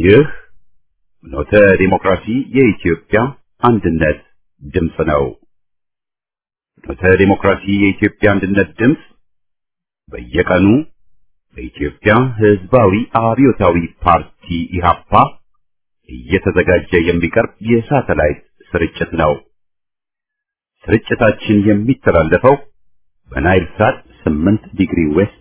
ይህ ኖተ ዲሞክራሲ የኢትዮጵያ አንድነት ድምፅ ነው። ኖተ ዲሞክራሲ የኢትዮጵያ አንድነት ድምፅ በየቀኑ በኢትዮጵያ ሕዝባዊ አብዮታዊ ፓርቲ ኢህአፓ እየተዘጋጀ የሚቀርብ የሳተላይት ስርጭት ነው። ስርጭታችን የሚተላለፈው በናይል ሳት 8 ዲግሪ ዌስት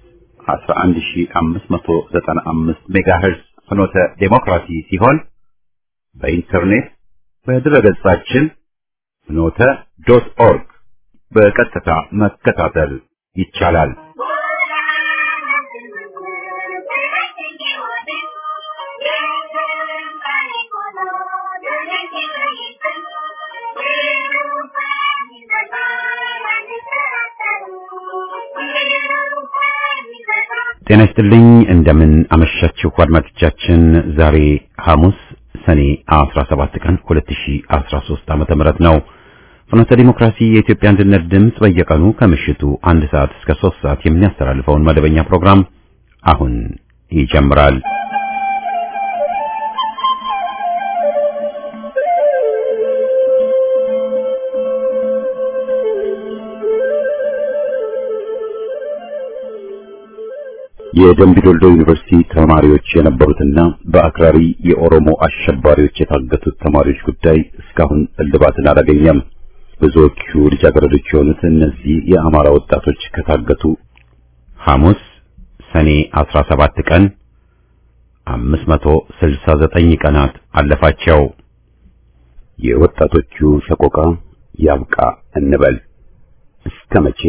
11595 ሜጋሄርዝ ፍኖተ ዴሞክራሲ ሲሆን በኢንተርኔት በድረገጻችን ፍኖተ ዶት ኦርግ በቀጥታ መከታተል ይቻላል። ጤና ይስጥልኝ። እንደምን አመሻችሁ አድማጮቻችን። ዛሬ ሐሙስ ሰኔ 17 ቀን 2013 ዓመተ ምህረት ነው። ፍኖተ ዲሞክራሲ የኢትዮጵያ አንድነት ድምፅ በየቀኑ ከምሽቱ አንድ ሰዓት እስከ 3 ሰዓት የሚያስተላልፈውን መደበኛ ፕሮግራም አሁን ይጀምራል። የደምቢዶልዶ ዩኒቨርሲቲ ተማሪዎች የነበሩትና በአክራሪ የኦሮሞ አሸባሪዎች የታገቱት ተማሪዎች ጉዳይ እስካሁን እልባትን አላገኘም። ብዙዎቹ ልጃገረዶች የሆኑት እነዚህ የአማራ ወጣቶች ከታገቱ ሐሙስ ሰኔ 17 ቀን 569 ቀናት አለፋቸው። የወጣቶቹ ሰቆቃ ያብቃ እንበል እስከ መቼ?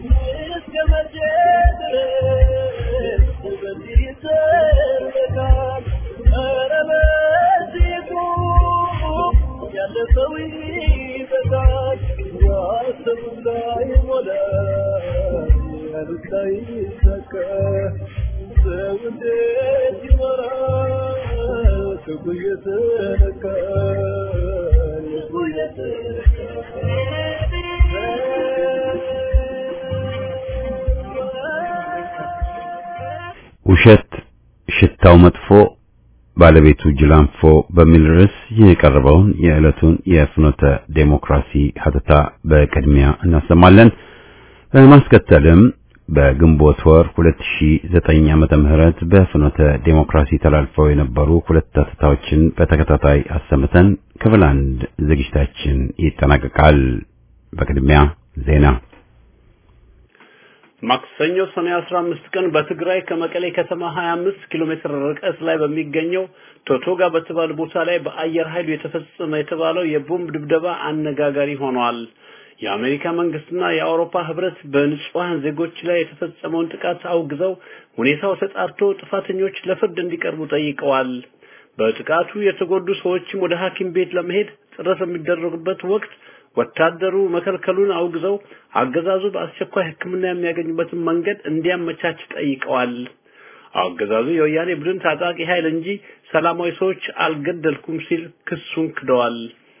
ውሸት ሽታው መጥፎ ባለቤቱ ጅላንፎ በሚል ርዕስ የቀረበውን የዕለቱን የፍኖተ ዴሞክራሲ ሀተታ በቅድሚያ እናሰማለን። በማስከተልም በግንቦት ወር 2009 ዓመተ ምህረት በፍኖተ ዴሞክራሲ ተላልፈው የነበሩ ሁለት ሀተታዎችን በተከታታይ አሰምተን ክፍል አንድ ዝግጅታችን ይጠናቀቃል። በቅድሚያ ዜና ማክሰኞ ሰኔ 15 ቀን በትግራይ ከመቀሌ ከተማ 25 ኪሎ ሜትር ርቀት ላይ በሚገኘው ቶቶጋ በተባለ ቦታ ላይ በአየር ኃይሉ የተፈጸመ የተባለው የቦምብ ድብደባ አነጋጋሪ ሆኗል። የአሜሪካ መንግስትና የአውሮፓ ህብረት በንጹሃን ዜጎች ላይ የተፈጸመውን ጥቃት አውግዘው ሁኔታው ተጣርቶ ጥፋተኞች ለፍርድ እንዲቀርቡ ጠይቀዋል። በጥቃቱ የተጎዱ ሰዎችም ወደ ሐኪም ቤት ለመሄድ ጥረት በሚደረጉበት ወቅት ወታደሩ መከልከሉን አውግዘው አገዛዙ በአስቸኳይ ሕክምና የሚያገኙበትን መንገድ እንዲያመቻች ጠይቀዋል። አገዛዙ የወያኔ ቡድን ታጣቂ ኃይል እንጂ ሰላማዊ ሰዎች አልገደልኩም ሲል ክሱን ክደዋል።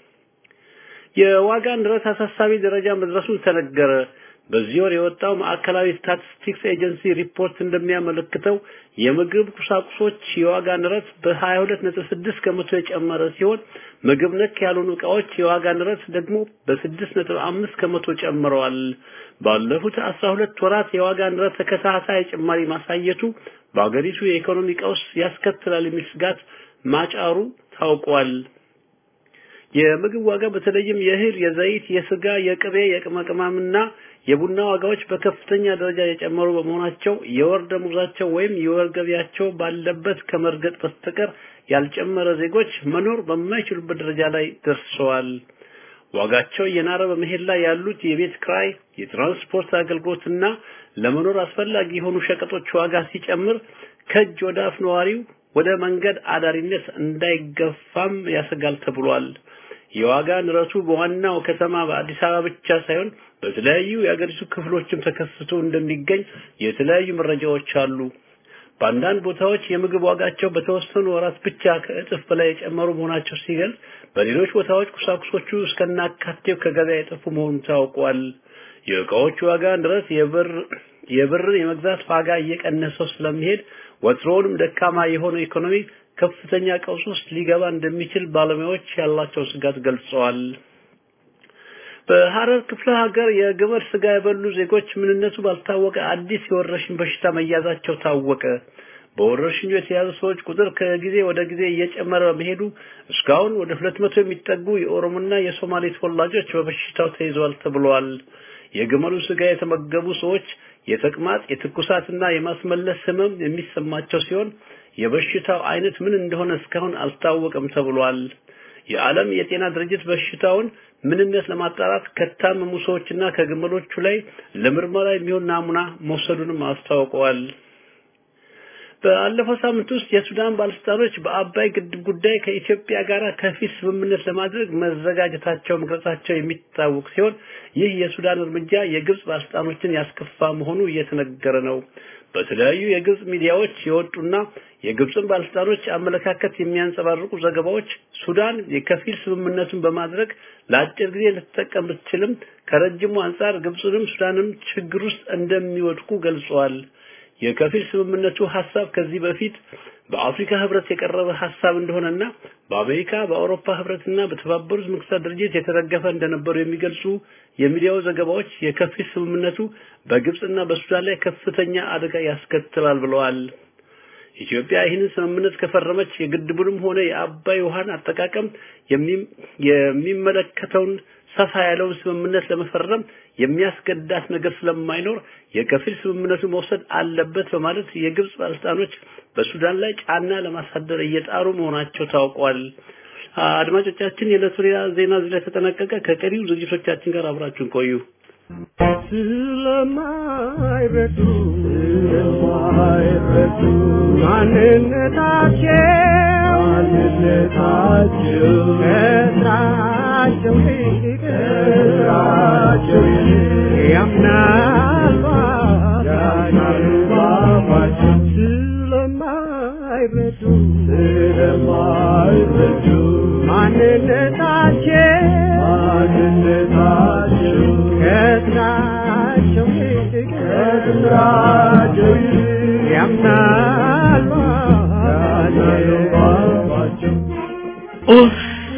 የዋጋ ንረት አሳሳቢ ደረጃ መድረሱን ተነገረ። በዚህ ወር የወጣው ማዕከላዊ ስታቲስቲክስ ኤጀንሲ ሪፖርት እንደሚያመለክተው የምግብ ቁሳቁሶች የዋጋ ንረት በ22.6 ከመቶ የጨመረ ሲሆን ምግብ ነክ ያልሆኑ ዕቃዎች የዋጋ ንረት ደግሞ በ6.5 ከመቶ ጨምረዋል። ባለፉት 12 ወራት የዋጋ ንረት ተከታታይ ጭማሪ ማሳየቱ በአገሪቱ የኢኮኖሚ ቀውስ ያስከትላል የሚል ስጋት ማጫሩ ታውቋል። የምግብ ዋጋ በተለይም የእህል፣ የዘይት፣ የስጋ፣ የቅቤ፣ የቅመቅማምና የቡና ዋጋዎች በከፍተኛ ደረጃ የጨመሩ በመሆናቸው የወር ደመወዛቸው ወይም የወር ገቢያቸው ባለበት ከመርገጥ በስተቀር ያልጨመረ ዜጎች መኖር በማይችሉበት ደረጃ ላይ ደርሰዋል። ዋጋቸው እየናረ በመሄድ ላይ ያሉት የቤት ክራይ፣ የትራንስፖርት አገልግሎትና ለመኖር አስፈላጊ የሆኑ ሸቀጦች ዋጋ ሲጨምር ከእጅ ወደ አፍ ነዋሪው ወደ መንገድ አዳሪነት እንዳይገፋም ያሰጋል ተብሏል። የዋጋ ንረቱ በዋናው ከተማ በአዲስ አበባ ብቻ ሳይሆን በተለያዩ የአገሪቱ ክፍሎችም ተከስቶ እንደሚገኝ የተለያዩ መረጃዎች አሉ። በአንዳንድ ቦታዎች የምግብ ዋጋቸው በተወሰኑ ወራት ብቻ ከእጥፍ በላይ የጨመሩ መሆናቸው ሲገልጽ፣ በሌሎች ቦታዎች ቁሳቁሶቹ እስከናካቴው ከገበያ የጠፉ መሆኑ ታውቋል። የእቃዎች ዋጋ ንረት የብር የብርን የመግዛት ዋጋ እየቀነሰው ስለሚሄድ ወትሮውንም ደካማ የሆነው ኢኮኖሚ ከፍተኛ ቀውስ ውስጥ ሊገባ እንደሚችል ባለሙያዎች ያላቸው ስጋት ገልጸዋል። በሐረር ክፍለ ሀገር የግመል ስጋ የበሉ ዜጎች ምንነቱ ባልታወቀ አዲስ የወረርሽኝ በሽታ መያዛቸው ታወቀ። በወረርሽኙ የተያዙ ሰዎች ቁጥር ከጊዜ ወደ ጊዜ እየጨመረ በመሄዱ እስካሁን ወደ ሁለት መቶ የሚጠጉ የኦሮሞና የሶማሌ ተወላጆች በበሽታው ተይዘዋል ተብሏል። የግመሉ ስጋ የተመገቡ ሰዎች የተቅማጥ የትኩሳትና የማስመለስ ህመም የሚሰማቸው ሲሆን የበሽታው አይነት ምን እንደሆነ እስካሁን አልታወቀም ተብሏል። የዓለም የጤና ድርጅት በሽታውን ምንነት ለማጣራት ከታመሙ ሰዎችና ከግመሎቹ ላይ ለምርመራ የሚሆን ናሙና መውሰዱንም አስታውቀዋል። በአለፈው ሳምንት ውስጥ የሱዳን ባለስልጣኖች በአባይ ግድብ ጉዳይ ከኢትዮጵያ ጋር ከፊል ስምምነት ለማድረግ መዘጋጀታቸው መግለጻቸው የሚታወቅ ሲሆን ይህ የሱዳን እርምጃ የግብጽ ባለስልጣኖችን ያስከፋ መሆኑ እየተነገረ ነው። በተለያዩ የግብጽ ሚዲያዎች የወጡና የግብጽን ባለስልጣኖች አመለካከት የሚያንጸባርቁ ዘገባዎች ሱዳን የከፊል ስምምነቱን በማድረግ ለአጭር ጊዜ ልትጠቀም ብትችልም ከረጅሙ አንጻር ግብጽንም ሱዳንም ችግር ውስጥ እንደሚወድቁ ገልጸዋል። የከፊል ስምምነቱ ሐሳብ ከዚህ በፊት በአፍሪካ ህብረት የቀረበ ሐሳብ እንደሆነና በአሜሪካ በአውሮፓ ህብረትና በተባበሩት መንግስታት ድርጅት የተደገፈ እንደነበሩ የሚገልጹ የሚዲያው ዘገባዎች የከፊል ስምምነቱ በግብጽና በሱዳን ላይ ከፍተኛ አደጋ ያስከትላል ብለዋል። ኢትዮጵያ ይህንን ስምምነት ከፈረመች የግድቡንም ሆነ የአባይ ውሃን አጠቃቀም የሚመለከተውን ሰፋ ያለውን ስምምነት ለመፈረም የሚያስገዳት ነገር ስለማይኖር የከፊል ስምምነቱ መውሰድ አለበት በማለት የግብጽ ባለስልጣኖች በሱዳን ላይ ጫና ለማሳደር እየጣሩ መሆናቸው ታውቋል። አድማጮቻችን፣ የዕለቱ ሌላ ዜና እዚህ ላይ ተጠናቀቀ። ከቀሪው ዝግጅቶቻችን ጋር አብራችሁን ቆዩ። ስለማይረዱ ስለማይረዱ ማንነታቸው ማንነታቸው ከስራቸው ይልቅ ከስራቸው ይልቅ ያምናሉ ያምናሉ ባባቸው ስለማይረዱ ስለማይረዱ ማንነታቸው ማንነታቸው ከስራቸው ይልቅ ከስራቸው ይልቅ ያምናሉ ያምናሉ ባባቸው ኡፍ!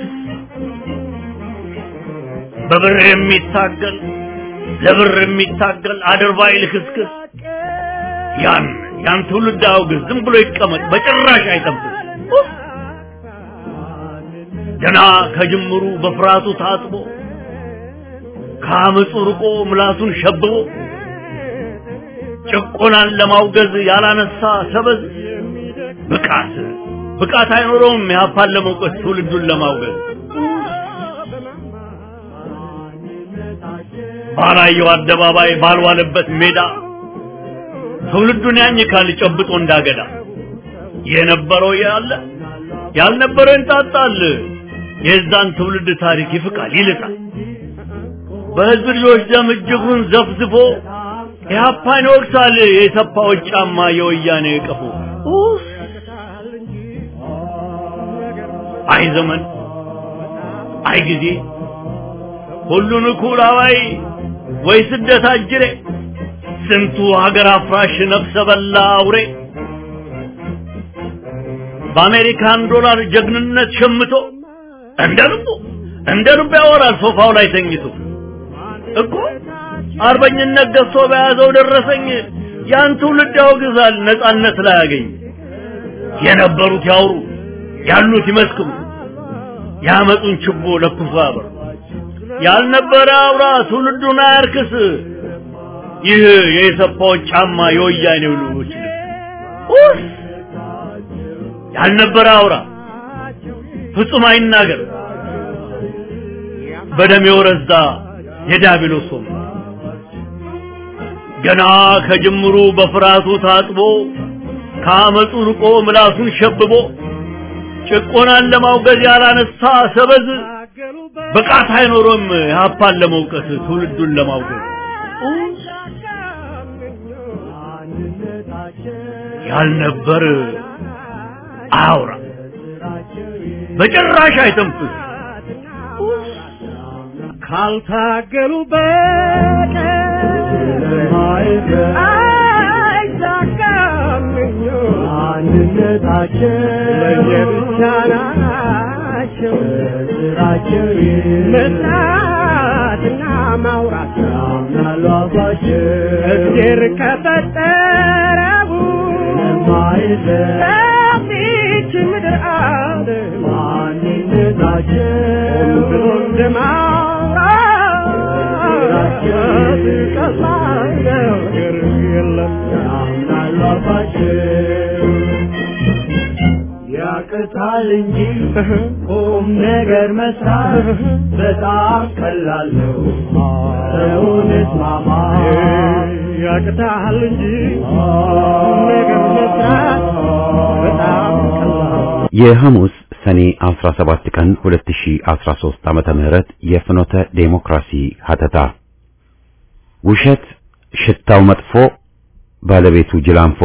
በብር የሚታገል ለብር የሚታገል አድርባይ ልክስክስ ያን ያን ትውልድ አውግዝ፣ ዝም ብሎ ይቀመጥ፣ በጭራሽ አይጠብቅ። ኡፍ! ገና ከጅምሩ በፍርሃቱ ታጥቦ ከአመፁ ርቆ ምላሱን ሸብቦ ጭቆናን ለማውገዝ ያላነሳ ሰበዝ ብቃት ብቃት አይኖረውም ያፓን ለመውቀስ ትውልዱን ለማውገዝ ባላየው አደባባይ ባልዋለበት ሜዳ ትውልዱን ያኝካል ጨብጦ እንዳገዳ የነበረው ያለ ያልነበረው እንጣጣል የዛን ትውልድ ታሪክ ይፍቃል ይልጣል በህዝብ ልጆች ደም እጅጉን ዘፍዝፎ ኢህአፓን ይወቅሳል የሰፋዎች ጫማ የወያኔ ቀፎ ኡፍ! አይ ዘመን አይ ጊዜ ሁሉን እኩል አዋይ ወይ ስደት አጅሬ ስንቱ ሀገር አፍራሽ ነፍሰ በላ አውሬ በአሜሪካን ዶላር ጀግንነት ሸምቶ እንደ ልቡ እንደ ልቡ ያወራል ሶፋው ላይ ተኝቶ እኮ አርበኝነት ገዝቶ በያዘው ደረሰኝ ያን ትውልድ ያወግዛል ነጻነት ላይ ያገኝ የነበሩት ያውሩ ያሉት ይመስክሩ ያመጡን ችቦ ለኩሶ ያበሩ ያልነበረ አውራ ትውልዱን አያርክስ ይህ የሰፋዎች ጫማ የወያኔው ልጆች ኡፍ ያልነበረ አውራ ፍጹም አይናገር በደም የወረዛ የዳቢሎስ ወንበር ገና ከጅምሩ በፍርሃቱ ታጥቦ ከአመፁ ርቆ ምላሱን ሸብቦ ጭቆናን ለማውገዝ ያላነሳ ሰበዝ ብቃት አይኖሮም የሀፓን ለመውቀስ ትውልዱን ለማውገዝ ያልነበር አያውራ በጭራሽ አይተንፍስ ካልታገሉ በቀር አይሳካም ምኞት ማንነታቸው ለየብቻ ናቸው ስራቸው መስራትና ማውራት ያምናሉ አባቸው እግዜር ከፈጠረው ሰፊች ምድር አለ ማንነታቸው ብሎ እንደማውራት ቀላል ነገር የለም ያምናሉ አባቸው ያቅታል እንጂ ቁም ነገር መስራት በጣም ቀላል ነው። ሰውን እስማማ ያቅታል እንጂ ቁም ነገር መስራት በጣም ቀላል የሐሙስ ሰኔ 17 ቀን 2013 ዓመተ ምህረት የፍኖተ ዴሞክራሲ ሀተታ ውሸት ሽታው መጥፎ ባለቤቱ ጅላንፎ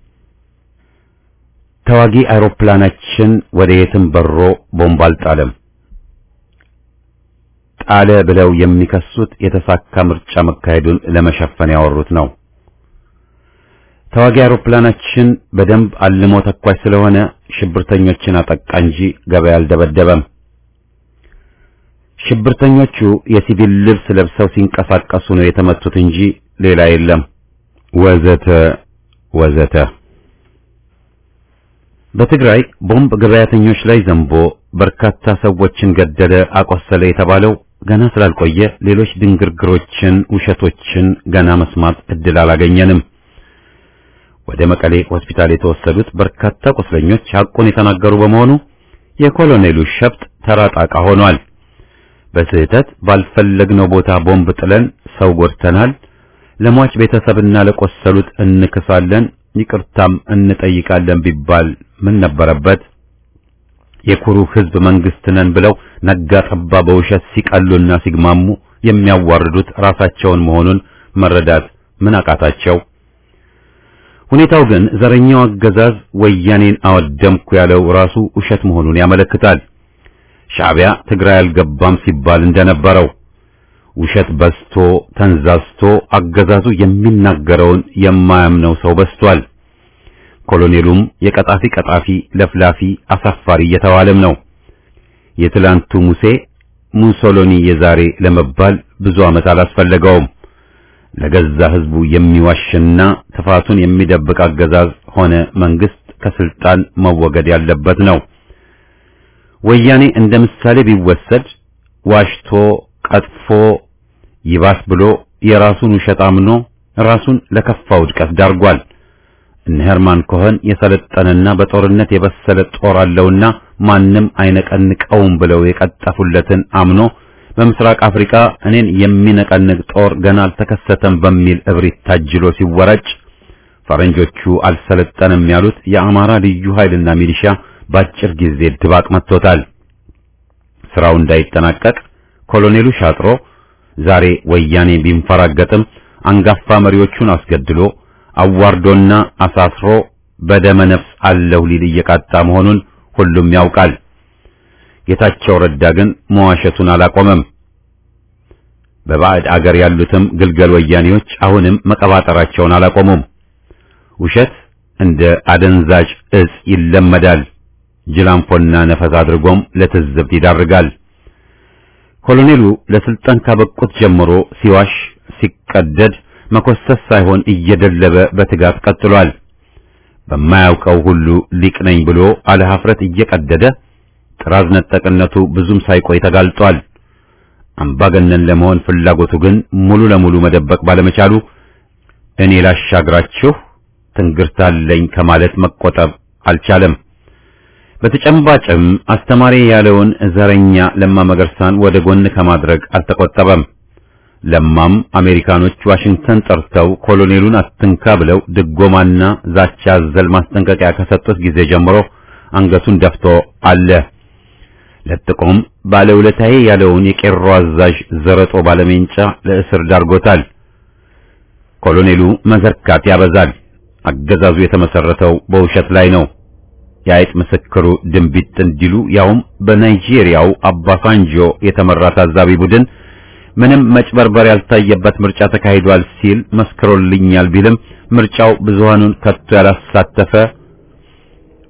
ተዋጊ አውሮፕላናችን ወደ የትም በሮ ቦምብ አልጣለም። ጣለ ብለው የሚከሱት የተሳካ ምርጫ መካሄዱን ለመሸፈን ያወሩት ነው። ተዋጊ አውሮፕላናችን በደንብ አልሞ ተኳሽ ስለሆነ ሽብርተኞችን አጠቃ እንጂ ገበያ አልደበደበም። ሽብርተኞቹ የሲቪል ልብስ ለብሰው ሲንቀሳቀሱ ነው የተመቱት እንጂ ሌላ የለም። ወዘተ ወዘተ። በትግራይ ቦምብ ገበያተኞች ላይ ዘንቦ በርካታ ሰዎችን ገደለ፣ አቆሰለ የተባለው ገና ስላልቆየ ሌሎች ድንግርግሮችን፣ ውሸቶችን ገና መስማት እድል አላገኘንም። ወደ መቀሌ ሆስፒታል የተወሰዱት በርካታ ቁስለኞች ሐቁን የተናገሩ በመሆኑ የኮሎኔሉ ሸፍጥ ተራ ጣቃ ሆኗል። በስህተት ባልፈለግነው ቦታ ቦምብ ጥለን ሰው ጎድተናል፣ ለሟች ቤተሰብና ለቆሰሉት እንክሳለን፣ ይቅርታም እንጠይቃለን ቢባል ምን ነበረበት? የኩሩ ሕዝብ መንግስት ነን ብለው ነጋ ጠባ በውሸት ሲቀሉና ሲግማሙ የሚያዋርዱት ራሳቸውን መሆኑን መረዳት ምን አቃታቸው? ሁኔታው ግን ዘረኛው አገዛዝ ወያኔን አወደምኩ ያለው ራሱ ውሸት መሆኑን ያመለክታል። ሻዕቢያ ትግራይ አልገባም ሲባል እንደነበረው ውሸት በዝቶ ተንዛዝቶ አገዛዙ የሚናገረውን የማያምነው ሰው በዝቷል። ኮሎኔሉም የቀጣፊ ቀጣፊ ለፍላፊ አሳፋሪ እየተባለም ነው። የትላንቱ ሙሴ ሙሶሎኒ የዛሬ ለመባል ብዙ ዓመት አላስፈለገውም። ለገዛ ህዝቡ የሚዋሽና ጥፋቱን የሚደብቅ አገዛዝ ሆነ መንግስት ከስልጣን መወገድ ያለበት ነው። ወያኔ እንደ ምሳሌ ቢወሰድ ዋሽቶ ቀጥፎ ይባስ ብሎ የራሱን ውሸት አምኖ ራሱን ለከፋ ውድቀት ዳርጓል። እነ ሄርማን ኮኸን የሰለጠነና በጦርነት የበሰለ ጦር አለውና ማንም አይነቀንቀውም ብለው የቀጠፉለትን አምኖ በምስራቅ አፍሪካ እኔን የሚነቀንቅ ጦር ገና አልተከሰተም በሚል እብሪት ታጅሎ ሲወረጭ ፈረንጆቹ አልሰለጠንም ያሉት የአማራ ልዩ ኃይልና ሚሊሻ በአጭር ጊዜ ድባቅ መጥቶታል። ስራው እንዳይጠናቀቅ ኮሎኔሉ ሻጥሮ ዛሬ ወያኔ ቢንፈራገጥም አንጋፋ መሪዎቹን አስገድሎ አዋርዶና አሳስሮ በደመ ነፍስ አለሁ ሊል እየቃጣ መሆኑን ሁሉም ያውቃል። ጌታቸው ረዳ ግን መዋሸቱን አላቆመም። በባዕድ አገር ያሉትም ግልገል ወያኔዎች አሁንም መቀባጠራቸውን አላቆሙም። ውሸት እንደ አደንዛዥ እጽ ይለመዳል። ጅላንፎና ነፈስ አድርጎም ለትዝብት ይዳርጋል። ኮሎኔሉ ለስልጣን ካበቁት ጀምሮ ሲዋሽ ሲቀደድ መኮሰስ ሳይሆን እየደለበ በትጋት ቀጥሏል። በማያውቀው ሁሉ ሊቅ ነኝ ብሎ አለ ኀፍረት እየቀደደ ጥራዝ ነጠቅነቱ ብዙም ሳይቆይ ተጋልጧል። አምባገነን ለመሆን ፍላጎቱ ግን ሙሉ ለሙሉ መደበቅ ባለመቻሉ እኔ ላሻግራችሁ ትንግርታለኝ ከማለት መቆጠብ አልቻለም። በተጨባጭም አስተማሪ ያለውን ዘረኛ ለማ መገርሳን ወደ ጎን ከማድረግ አልተቆጠበም። ለማም አሜሪካኖች ዋሽንግተን ጠርተው ኮሎኔሉን አትንካ ብለው ድጎማና ዛቻ አዘል ማስጠንቀቂያ ከሰጡት ጊዜ ጀምሮ አንገቱን ደፍቶ አለ። ለጥቆም ባለውለታዬ ያለውን የቄሮ አዛዥ ዘረጦ ባለሜንጫ ለእስር ዳርጎታል። ኮሎኔሉ መዘርካት ያበዛል። አገዛዙ የተመሰረተው በውሸት ላይ ነው። የአይጥ ምስክሩ ድንቢጥ እንዲሉ ያውም በናይጄሪያው አባሳንጆ የተመራ ታዛቢ ቡድን ምንም መጭበርበር ያልታየበት ምርጫ ተካሂዷል ሲል መስክሮልኛል ቢልም ምርጫው ብዙሃኑን ከቶ ያላሳተፈ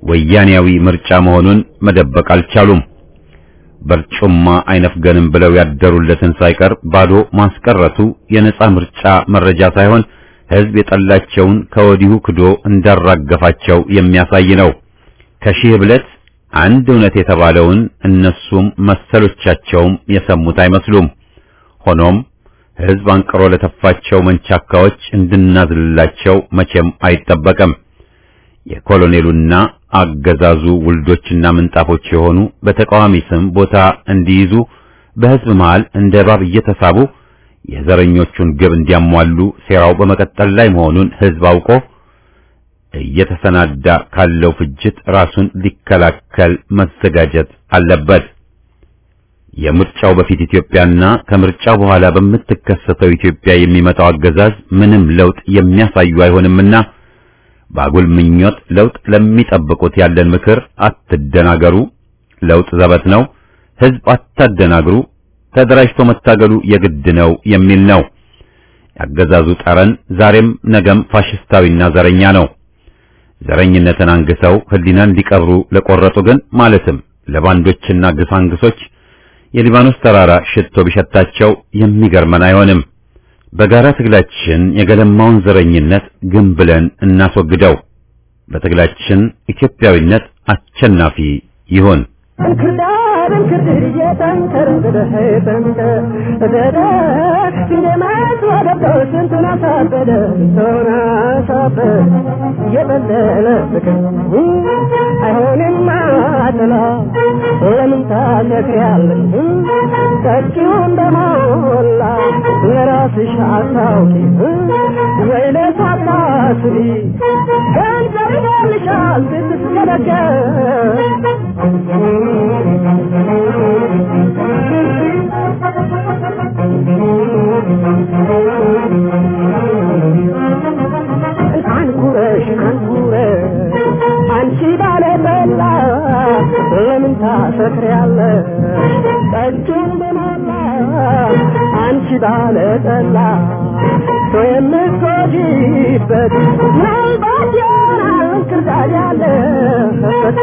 ወያኔያዊ ምርጫ መሆኑን መደበቅ አልቻሉም። በርጩማ አይነፍገንም ብለው ያደሩለትን ሳይቀር ባዶ ማስቀረቱ የነጻ ምርጫ መረጃ ሳይሆን ሕዝብ የጠላቸውን ከወዲሁ ክዶ እንዳራገፋቸው የሚያሳይ ነው። ከሺህ ብለት አንድ እውነት የተባለውን እነሱም መሰሎቻቸውም የሰሙት አይመስሉም። ሆኖም ሕዝብ አንቅሮ ለተፋቸው መንቻካዎች እንድናዝልላቸው መቼም አይጠበቅም። የኮሎኔሉና አገዛዙ ውልዶችና ምንጣፎች የሆኑ በተቃዋሚ ስም ቦታ እንዲይዙ በሕዝብ መሃል እንደ እባብ እየተሳቡ የዘረኞቹን ግብ እንዲያሟሉ ሴራው በመቀጠል ላይ መሆኑን ሕዝብ አውቆ እየተሰናዳ ካለው ፍጅት ራሱን ሊከላከል መዘጋጀት አለበት። የምርጫው በፊት ኢትዮጵያና ከምርጫው በኋላ በምትከሰተው ኢትዮጵያ የሚመጣው አገዛዝ ምንም ለውጥ የሚያሳዩ አይሆንምና በአጉል ምኞት ለውጥ ለሚጠብቁት ያለን ምክር አትደናገሩ፣ ለውጥ ዘበት ነው፣ ሕዝብ አታደናግሩ፣ ተደራጅቶ መታገሉ የግድ ነው የሚል ነው። ያገዛዙ ጠረን ዛሬም ነገም ፋሽስታዊና ዘረኛ ነው። ዘረኝነትን አንግሰው ሕሊናን ሊቀብሩ ለቆረጡ ግን ማለትም ለባንዶችና ግሳንግሶች የሊባኖስ ተራራ ሽቶ ቢሸታቸው የሚገርመን አይሆንም። በጋራ ትግላችን የገለማውን ዘረኝነት ግን ብለን እናስወግደው። በትግላችን ኢትዮጵያዊነት አሸናፊ ይሁን። እንክርዳድ እንክርድድ እየጠንከር ብለህ ጠንከር በደደ ሲኔማት ወደደው ስንቱን አሳበደ ስንቱን አሳበደ የበለለ ፍቅር አይሆንም አጥላ ለምን ታሰክሪያለሽ ጠጪው እንደሞላ ለራስሽ አታውቂ ወይ ለሳታስቢ ገንዘብ ይደልሻል አንኩረሽ አንኩረሽ አንቺ ባለጠላ ለምን ታሰክሪያለሽ? ጠጁን በሞላ አንቺ ባለጠላ ሰው የምትጎጂበት ምናልባት ይሆናል እንክርዳድ ያለበት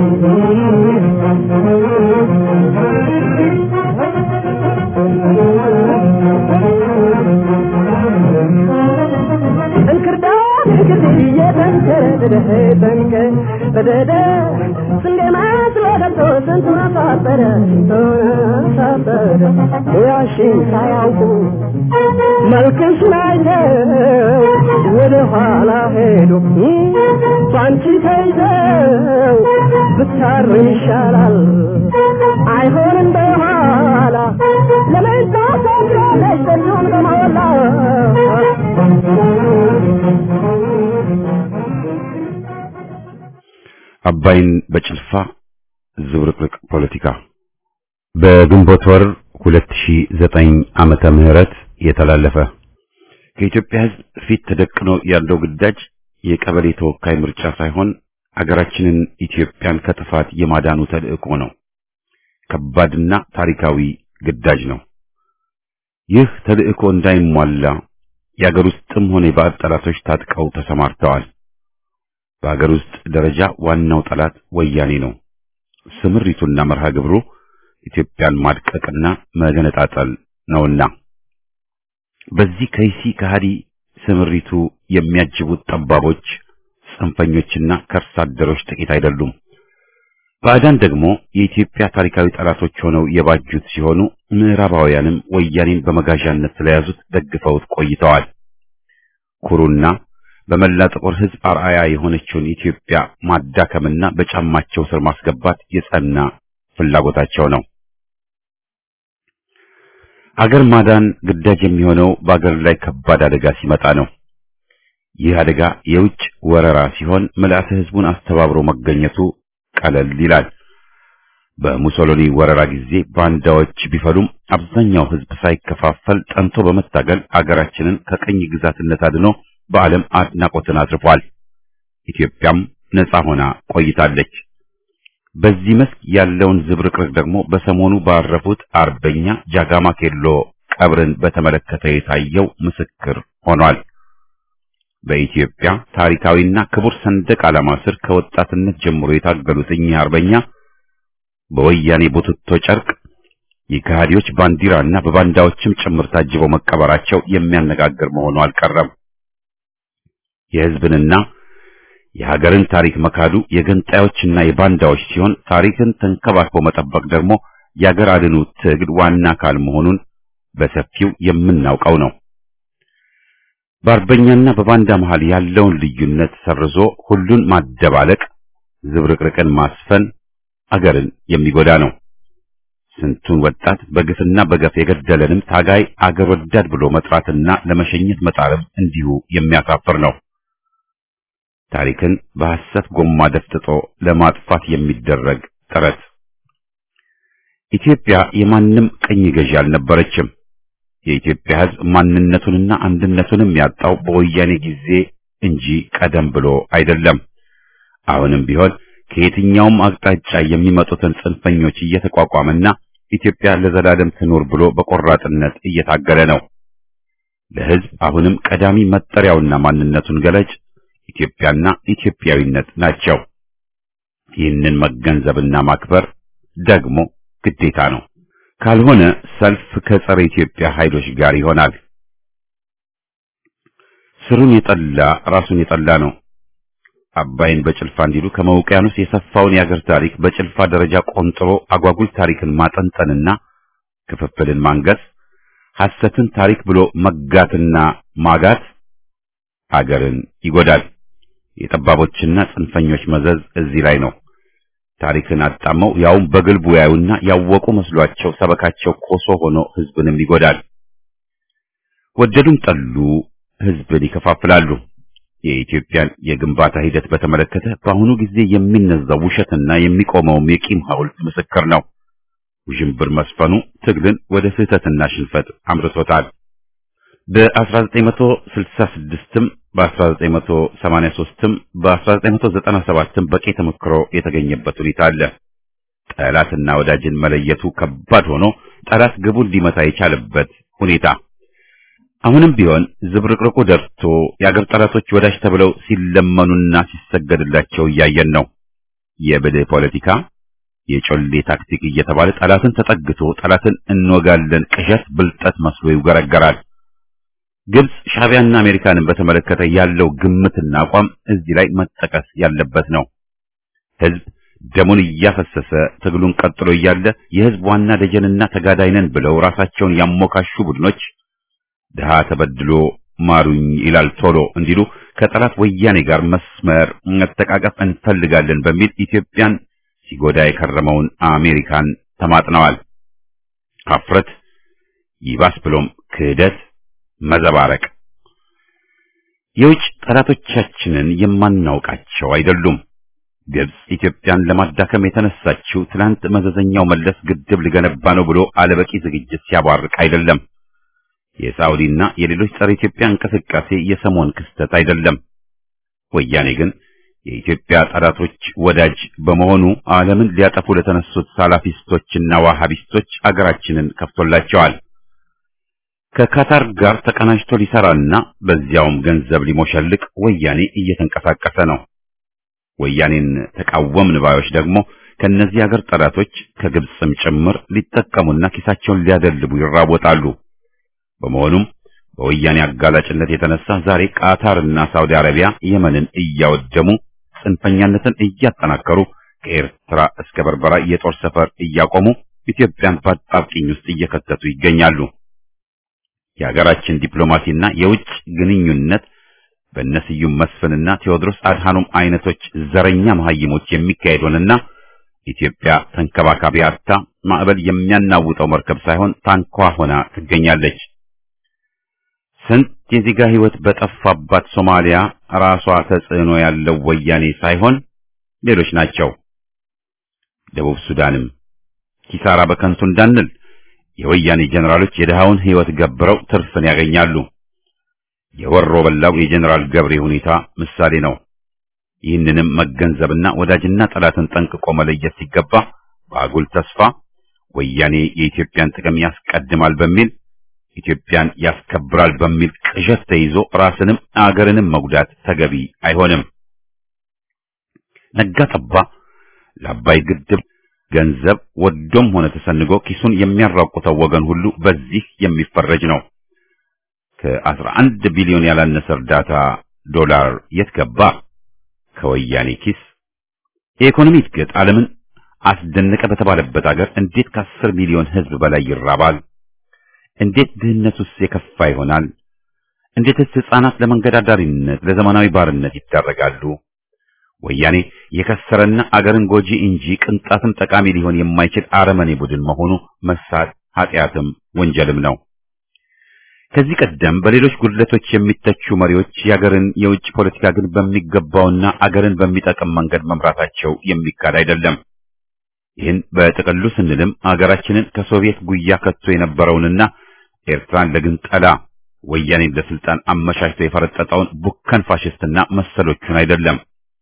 እንክርዳድ እንክርዳድ እየተንከረደደ ተንከ በደደ ስንዴ መስሎ ገብቶ ስንቱን አሳበደ ስንቱን አሳበደ ሙያሽን ሳያውቁ መልክሽን አይተው ወደ ኋላ ሄዱ ባንቺ ተይዘው ብታሩ ይሻላል አይሆን እንደኋላ ለመንታ ሰብረለች ስንቱን በሞላ አባይን በጭልፋ ዝብርቅርቅ ፖለቲካ በግንቦት ወር 2009 ዓመተ ምህረት የተላለፈ ከኢትዮጵያ ሕዝብ ፊት ተደቅኖ ያለው ግዳጅ የቀበሌ ተወካይ ምርጫ ሳይሆን አገራችንን ኢትዮጵያን ከጥፋት የማዳኑ ተልዕኮ ነው። ከባድና ታሪካዊ ግዳጅ ነው። ይህ ተልዕኮ እንዳይሟላ የአገር ውስጥም ሆነ የባዕድ ጠላቶች ታጥቀው ተሰማርተዋል። በአገር ውስጥ ደረጃ ዋናው ጠላት ወያኔ ነው። ስምሪቱና መርሃ ግብሩ ኢትዮጵያን ማድቀቅና መገነጣጠል ነውና በዚህ ከይሲ ከሃዲ ስምሪቱ የሚያጅቡት ጠባቦች፣ ጽንፈኞችና ከርስ አደሮች ጥቂት አይደሉም። ባዕዳን ደግሞ የኢትዮጵያ ታሪካዊ ጠላቶች ሆነው የባጁት ሲሆኑ ምዕራባውያንም ወያኔን በመጋዣነት ስለያዙት ደግፈውት ቆይተዋል። ኩሩና በመላ ጥቁር ሕዝብ አርአያ የሆነችውን ኢትዮጵያ ማዳከምና በጫማቸው ስር ማስገባት የጸና ፍላጎታቸው ነው። አገር ማዳን ግዳጅ የሚሆነው በአገር ላይ ከባድ አደጋ ሲመጣ ነው። ይህ አደጋ የውጭ ወረራ ሲሆን ምልአተ ሕዝቡን አስተባብሮ መገኘቱ ቀለል ይላል። በሙሶሎኒ ወረራ ጊዜ ባንዳዎች ቢፈሉም አብዛኛው ሕዝብ ሳይከፋፈል ጠንቶ በመታገል አገራችንን ከቅኝ ግዛትነት አድኖ በዓለም አድናቆትን አትርፏል። ኢትዮጵያም ነጻ ሆና ቆይታለች። በዚህ መስክ ያለውን ዝብርቅርቅ ደግሞ በሰሞኑ ባረፉት አርበኛ ጃጋማ ኬሎ ቀብርን በተመለከተ የታየው ምስክር ሆኗል። በኢትዮጵያ ታሪካዊና ክቡር ሰንደቅ ዓላማ ስር ከወጣትነት ጀምሮ የታገሉት እኚህ አርበኛ በወያኔ ቡትቶ ጨርቅ የከሃዲዎች ባንዲራና በባንዳዎችም ጭምር ታጅበው መቀበራቸው የሚያነጋግር መሆኑ አልቀረም። የሕዝብንና የሀገርን ታሪክ መካዱ የገንጣዮችና የባንዳዎች ሲሆን ታሪክን ተንከባክቦ መጠበቅ ደግሞ የአገር አድኑ ትግል ዋና አካል መሆኑን በሰፊው የምናውቀው ነው። በአርበኛና በባንዳ መሃል ያለውን ልዩነት ሰርዞ ሁሉን ማደባለቅ፣ ዝብርቅርቅን ማስፈን አገርን የሚጎዳ ነው። ስንቱን ወጣት በግፍና በገፍ የገደለንም ታጋይ አገር ወዳድ ብሎ መጥራትና ለመሸኘት መጣረብ እንዲሁ የሚያሳፍር ነው። ታሪክን በሐሰት ጎማ ደፍጥጦ ለማጥፋት የሚደረግ ጥረት ኢትዮጵያ የማንም ቅኝ ገዢ አልነበረችም። የኢትዮጵያ ሕዝብ ማንነቱንና አንድነቱንም ያጣው በወያኔ ጊዜ እንጂ ቀደም ብሎ አይደለም። አሁንም ቢሆን ከየትኛውም አቅጣጫ የሚመጡትን ጽንፈኞች እየተቋቋመና ኢትዮጵያ ለዘላለም ትኖር ብሎ በቆራጥነት እየታገለ ነው። ለሕዝብ አሁንም ቀዳሚ መጠሪያውና ማንነቱን ገለጭ ኢትዮጵያና ኢትዮጵያዊነት ናቸው። ይህንን መገንዘብና ማክበር ደግሞ ግዴታ ነው። ካልሆነ ሰልፍ ከጸረ ኢትዮጵያ ኃይሎች ጋር ይሆናል። ስሩን የጠላ ራሱን የጠላ ነው። አባይን በጭልፋ እንዲሉ ከመውቅያኖስ የሰፋውን የአገር ታሪክ በጭልፋ ደረጃ ቆንጥሮ አጓጉል ታሪክን ማጠንጠንና ክፍፍልን ማንገስ፣ ሐሰትን ታሪክ ብሎ መጋትና ማጋት አገርን ይጎዳል። የጠባቦችና ጽንፈኞች መዘዝ እዚህ ላይ ነው። ታሪክን አጣመው ያውም በግልቡ ያዩና ያወቁ መስሏቸው ሰበካቸው ኮሶ ሆኖ ሕዝብንም ይጎዳል። ወደዱም ጠሉ ሕዝብን ይከፋፍላሉ። የኢትዮጵያን የግንባታ ሂደት በተመለከተ በአሁኑ ጊዜ የሚነዛው ውሸትና የሚቆመውም የቂም ሐውልት ምስክር ነው። ውዥንብር መስፈኑ ትግልን ወደ ስህተትና ሽንፈት አምርቶታል። በ1966ም በ1983ም በ1997ም በቂ ተሞክሮ የተገኘበት ሁኔታ አለ። ጠላትና ወዳጅን መለየቱ ከባድ ሆኖ ጠላት ግቡን ሊመታ የቻለበት ሁኔታ አሁንም ቢሆን ዝብርቅርቁ ደርቶ የአገር ጠላቶች ወዳጅ ተብለው ሲለመኑና ሲሰገድላቸው እያየን ነው። የብልህ ፖለቲካ የጮሌ ታክቲክ እየተባለ ጠላትን ተጠግቶ ጠላትን እንወጋለን ቅዠት ብልጠት መስሎ ይውገረገራል። ግብጽ ሻዕቢያና አሜሪካንን በተመለከተ ያለው ግምትና አቋም እዚህ ላይ መጠቀስ ያለበት ነው። ሕዝብ ደሙን እያፈሰሰ ትግሉን ቀጥሎ እያለ የሕዝብ ዋና ደጀንና ተጋዳይ ነን ብለው ራሳቸውን ያሞካሹ ቡድኖች ድሃ ተበድሎ ማሩኝ ይላል ቶሎ እንዲሉ ከጠላት ወያኔ ጋር መስመር መተቃቀፍ እንፈልጋለን በሚል ኢትዮጵያን ሲጎዳ የከረመውን አሜሪካን ተማጥነዋል። አፍረት ይባስ ብሎም ክህደት መዘባረቅ የውጭ ጠላቶቻችንን የማናውቃቸው አይደሉም። ግብጽ ኢትዮጵያን ለማዳከም የተነሳችው ትናንት መዘዘኛው መለስ ግድብ ሊገነባ ነው ብሎ አለበቂ ዝግጅት ሲያቧርቅ አይደለም። የሳውዲና የሌሎች ጸረ ኢትዮጵያ እንቅስቃሴ የሰሞን ክስተት አይደለም። ወያኔ ግን የኢትዮጵያ ጠላቶች ወዳጅ በመሆኑ ዓለምን ሊያጠፉ ለተነሱት ሳላፊስቶችና ዋሃቢስቶች አገራችንን ከፍቶላቸዋል። ከካታር ጋር ተቀናጅቶ ሊሰራና በዚያውም ገንዘብ ሊሞሸልቅ ወያኔ እየተንቀሳቀሰ ነው። ወያኔን ተቃወምን ባዮች ደግሞ ከነዚህ አገር ጠላቶች ከግብፅም ጭምር ሊጠቀሙና ኪሳቸውን ሊያደልቡ ይራወጣሉ። በመሆኑም በወያኔ አጋላጭነት የተነሳ ዛሬ ቃታርና ሳውዲ አረቢያ የመንን እያወደሙ ጽንፈኛነትን እያጠናከሩ ከኤርትራ እስከ በርበራ የጦር ሰፈር እያቆሙ ኢትዮጵያን በአጣብቂኝ ውስጥ እየከተቱ ይገኛሉ። የሀገራችን ዲፕሎማሲና የውጭ ግንኙነት በእነስዩም መስፍንና ቴዎድሮስ አድሃኖም አይነቶች ዘረኛ መሐይሞች የሚካሄድ ሆነና ኢትዮጵያ ተንከባካቢ አጥታ ማዕበል የሚያናውጠው መርከብ ሳይሆን ታንኳ ሆና ትገኛለች። ስንት የዜጋ ሕይወት በጠፋባት ሶማሊያ ራሷ ተጽዕኖ ያለው ወያኔ ሳይሆን ሌሎች ናቸው። ደቡብ ሱዳንም ኪሳራ በከንቱ እንዳንል የወያኔ ጀነራሎች የድሃውን ሕይወት ገብረው ትርፍን ያገኛሉ። የወሮ በላው የጀነራል ገብሬ ሁኔታ ምሳሌ ነው። ይህንንም መገንዘብና ወዳጅና ጠላትን ጠንቅቆ መለየት ሲገባ በአጉል ተስፋ ወያኔ የኢትዮጵያን ጥቅም ያስቀድማል በሚል ኢትዮጵያን ያስከብራል በሚል ቅዠት ተይዞ ራስንም አገርንም መጉዳት ተገቢ አይሆንም። ነጋ ጠባ ለአባይ ግድብ ገንዘብ ወዶም ሆነ ተሰንጎ ኪሱን የሚያራቁተው ወገን ሁሉ በዚህ የሚፈረጅ ነው። ከአስራ አንድ ቢሊዮን ያላነሰ እርዳታ ዶላር የት ገባ? ከወያኔ ኪስ። የኢኮኖሚ እድገት ዓለምን አስደነቀ በተባለበት አገር እንዴት ከአስር ሚሊዮን ሕዝብ በላይ ይራባል? እንዴት ድህነቱስ የከፋ ይሆናል? እንዴትስ ሕፃናት ለመንገድ አዳሪነት፣ ለዘመናዊ ባርነት ይዳረጋሉ? ወያኔ የከሰረና አገርን ጎጂ እንጂ ቅንጣትም ጠቃሚ ሊሆን የማይችል አረመኔ ቡድን መሆኑ መሳት ኃጢአትም ወንጀልም ነው። ከዚህ ቀደም በሌሎች ጉድለቶች የሚተቹ መሪዎች የአገርን የውጭ ፖለቲካ ግን በሚገባውና አገርን በሚጠቅም መንገድ መምራታቸው የሚካድ አይደለም። ይህን በጥቅሉ ስንልም አገራችንን ከሶቪየት ጉያ ከቶ የነበረውንና ኤርትራን ለግንጠላ ወያኔን ለስልጣን አመቻችቶ የፈረጠጠውን ቡከን ፋሽስትና መሰሎቹን አይደለም።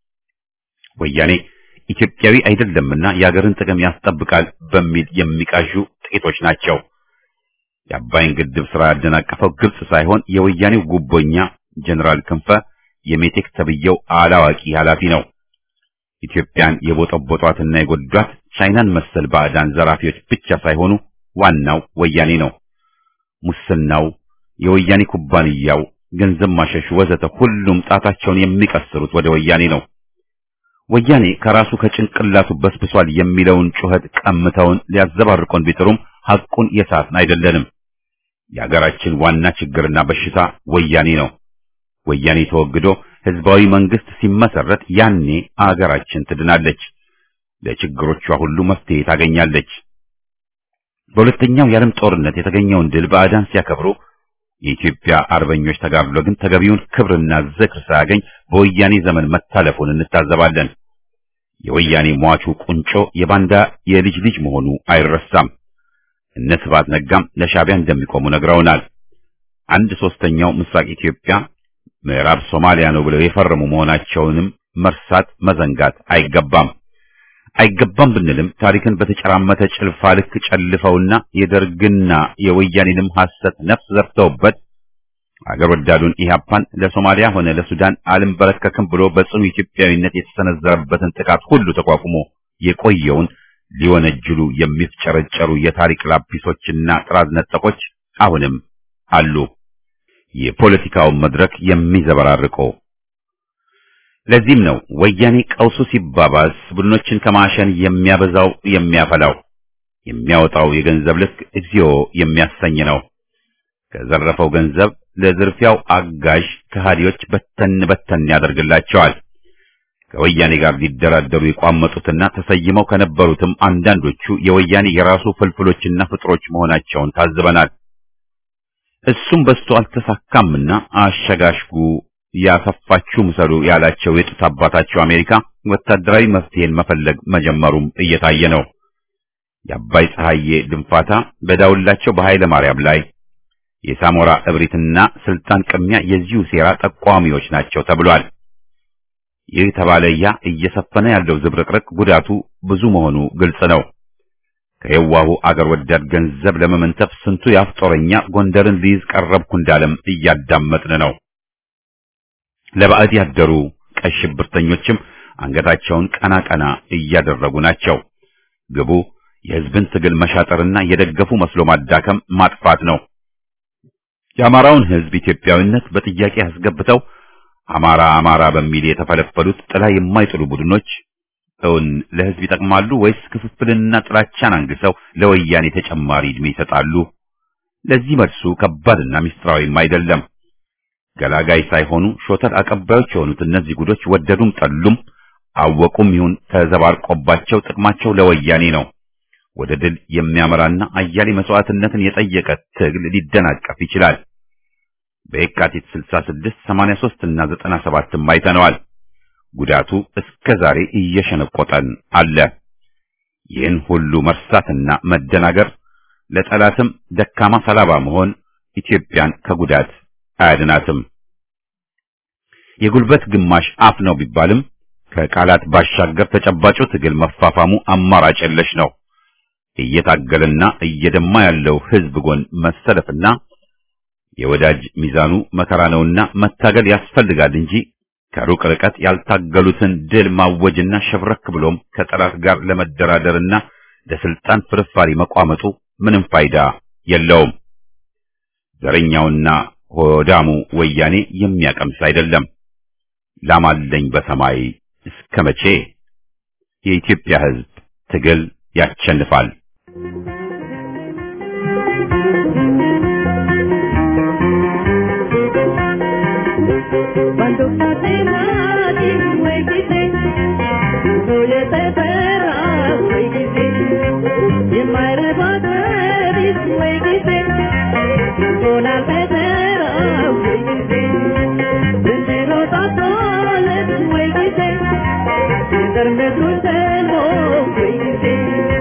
ወያኔ ኢትዮጵያዊ አይደለምና የአገርን ጥቅም ያስጠብቃል በሚል የሚቃዡ ጥቂቶች ናቸው። የአባይን ግድብ ስራ ያደናቀፈው ግብጽ ሳይሆን የወያኔው ጉቦኛ ጀነራል ክንፈ የሜቴክ ተብየው አላዋቂ ኃላፊ ነው። ኢትዮጵያን የቦጠቦጧትና የጎዷት ቻይናን መሰል ባዕዳን ዘራፊዎች ብቻ ሳይሆኑ ዋናው ወያኔ ነው። ሙስናው፣ የወያኔ ኩባንያው፣ ገንዘብ ማሸሹ ወዘተ ሁሉም ጣታቸውን የሚቀስሩት ወደ ወያኔ ነው። ወያኔ ከራሱ ከጭንቅላቱ በስብሷል የሚለውን ጩኸት ቀምተውን ሊያዘባርቆን ቢጥሩም ሐቁን የሳትን አይደለንም። የአገራችን ዋና ችግርና በሽታ ወያኔ ነው። ወያኔ ተወግዶ ህዝባዊ መንግስት ሲመሰረት ያኔ አገራችን ትድናለች፣ ለችግሮቿ ሁሉ መፍትሄ ታገኛለች። በሁለተኛው የዓለም ጦርነት የተገኘውን ድል ባዕዳን ሲያከብሩ የኢትዮጵያ አርበኞች ተጋድሎ ግን ተገቢውን ክብርና ዝክር ሳያገኝ በወያኔ ዘመን መታለፉን እንታዘባለን። የወያኔ ሟቹ ቁንጮ የባንዳ የልጅ ልጅ መሆኑ አይረሳም። እነ ስብሐት ነጋም ለሻዕቢያ እንደሚቆሙ ነግረውናል። አንድ ሶስተኛው ምስራቅ ኢትዮጵያ ምዕራብ ሶማሊያ ነው ብለው የፈረሙ መሆናቸውንም መርሳት መዘንጋት አይገባም። አይገባም ብንልም ታሪክን በተጨራመተ ጭልፋ ልክ ጨልፈውና የደርግና የወያኔንም ሐሰት ነፍስ ዘርተውበት አገር ወዳዱን ኢህአፓን ለሶማሊያ ሆነ ለሱዳን አልንበረከክም ብሎ በጽኑ ኢትዮጵያዊነት የተሰነዘረበትን ጥቃት ሁሉ ተቋቁሞ የቆየውን ሊወነጅሉ የሚፍጨረጨሩ የታሪክ ላጲሶችና ጥራዝ ነጠቆች አሁንም አሉ። የፖለቲካውን መድረክ የሚዘበራርቀው ለዚህም ነው ወያኔ ቀውሱ ሲባባስ ቡድኖችን ከማሸን የሚያበዛው የሚያፈላው የሚያወጣው የገንዘብ ልክ እግዚኦ የሚያሰኝ ነው። ከዘረፈው ገንዘብ ለዝርፊያው አጋዥ ከሃዲዎች በተን በተን ያደርግላቸዋል። ከወያኔ ጋር ሊደራደሩ የቋመጡትና ተሰይመው ከነበሩትም አንዳንዶቹ የወያኔ የራሱ ፍልፍሎችና ፍጥሮች መሆናቸውን ታዝበናል። እሱም በስቶ አልተሳካምና አሸጋሽጉ ያሰፋችሁ ምሰሉ ያላቸው የጡት አባታቸው አሜሪካ ወታደራዊ መፍትሄን መፈለግ መጀመሩም እየታየ ነው። የአባይ ፀሐዬ ድንፋታ በዳውላቸው በኃይለ ማርያም ላይ የሳሞራ እብሪትና ስልጣን ቅሚያ የዚሁ ሴራ ጠቋሚዎች ናቸው ተብሏል። ይህ ተባለ ያ እየሰፈነ ያለው ዝብርቅርቅ ጉዳቱ ብዙ መሆኑ ግልጽ ነው። ከየዋሁ አገር ወዳድ ገንዘብ ለመመንተፍ ስንቱ የአፍጦረኛ ጎንደርን ሊይዝ ቀረብኩ እንዳለም እያዳመጥን ነው። ለባዕድ ያደሩ ቀይ ሽብርተኞችም አንገታቸውን ቀና ቀና እያደረጉ ናቸው። ግቡ የሕዝብን ትግል መሻጠርና የደገፉ መስሎ ማዳከም ማጥፋት ነው። የአማራውን ሕዝብ ኢትዮጵያዊነት በጥያቄ አስገብተው አማራ አማራ በሚል የተፈለፈሉት ጥላ የማይጥሉ ቡድኖች እውን ለሕዝብ ይጠቅማሉ ወይስ ክፍፍልንና ጥላቻን አንግሰው ለወያኔ ተጨማሪ ዕድሜ ይሰጣሉ? ለዚህ መልሱ ከባድና ምስጢራዊም አይደለም። ገላጋይ ሳይሆኑ ሾተል አቀባዮች የሆኑት እነዚህ ጉዶች ወደዱም ጠሉም አወቁም ይሁን ተዘባርቆባቸው ጥቅማቸው ለወያኔ ነው። ወደ ድል የሚያመራና አያሌ መስዋዕትነትን የጠየቀ ትግል ሊደናቀፍ ይችላል። በየካቲት 66፣ 83 እና 97ም አይተነዋል። ጉዳቱ እስከ ዛሬ እየሸነቆጠን አለ። ይህን ሁሉ መርሳትና መደናገር ለጠላትም ደካማ ሰላባ መሆን ኢትዮጵያን ከጉዳት አያድናትም። የጉልበት ግማሽ አፍ ነው ቢባልም ከቃላት ባሻገር ተጨባጩ ትግል መፋፋሙ አማራጭ የለሽ ነው። እየታገለና እየደማ ያለው ሕዝብ ጎን መሰለፍና የወዳጅ ሚዛኑ መከራ ነውና መታገል ያስፈልጋል እንጂ ከሩቅ ርቀት ያልታገሉትን ድል ማወጅና ሸብረክ ብሎም ከጠላት ጋር ለመደራደርና ለስልጣን ፍርፋሪ መቋመጡ ምንም ፋይዳ የለውም። ዘረኛውና ሆዳሙ ወያኔ የሚያቀምስ አይደለም። ላማለኝ በሰማይ እስከ መቼ? የኢትዮጵያ ሕዝብ ትግል ያሸንፋል። Cuando pase nadie, güey, dice, soy ese perra, güey, dice, y en madre padre, güey, dice, con la pecera, güey, dice, desde los atoles, güey, dice, sin darme tu seno, güey, dice,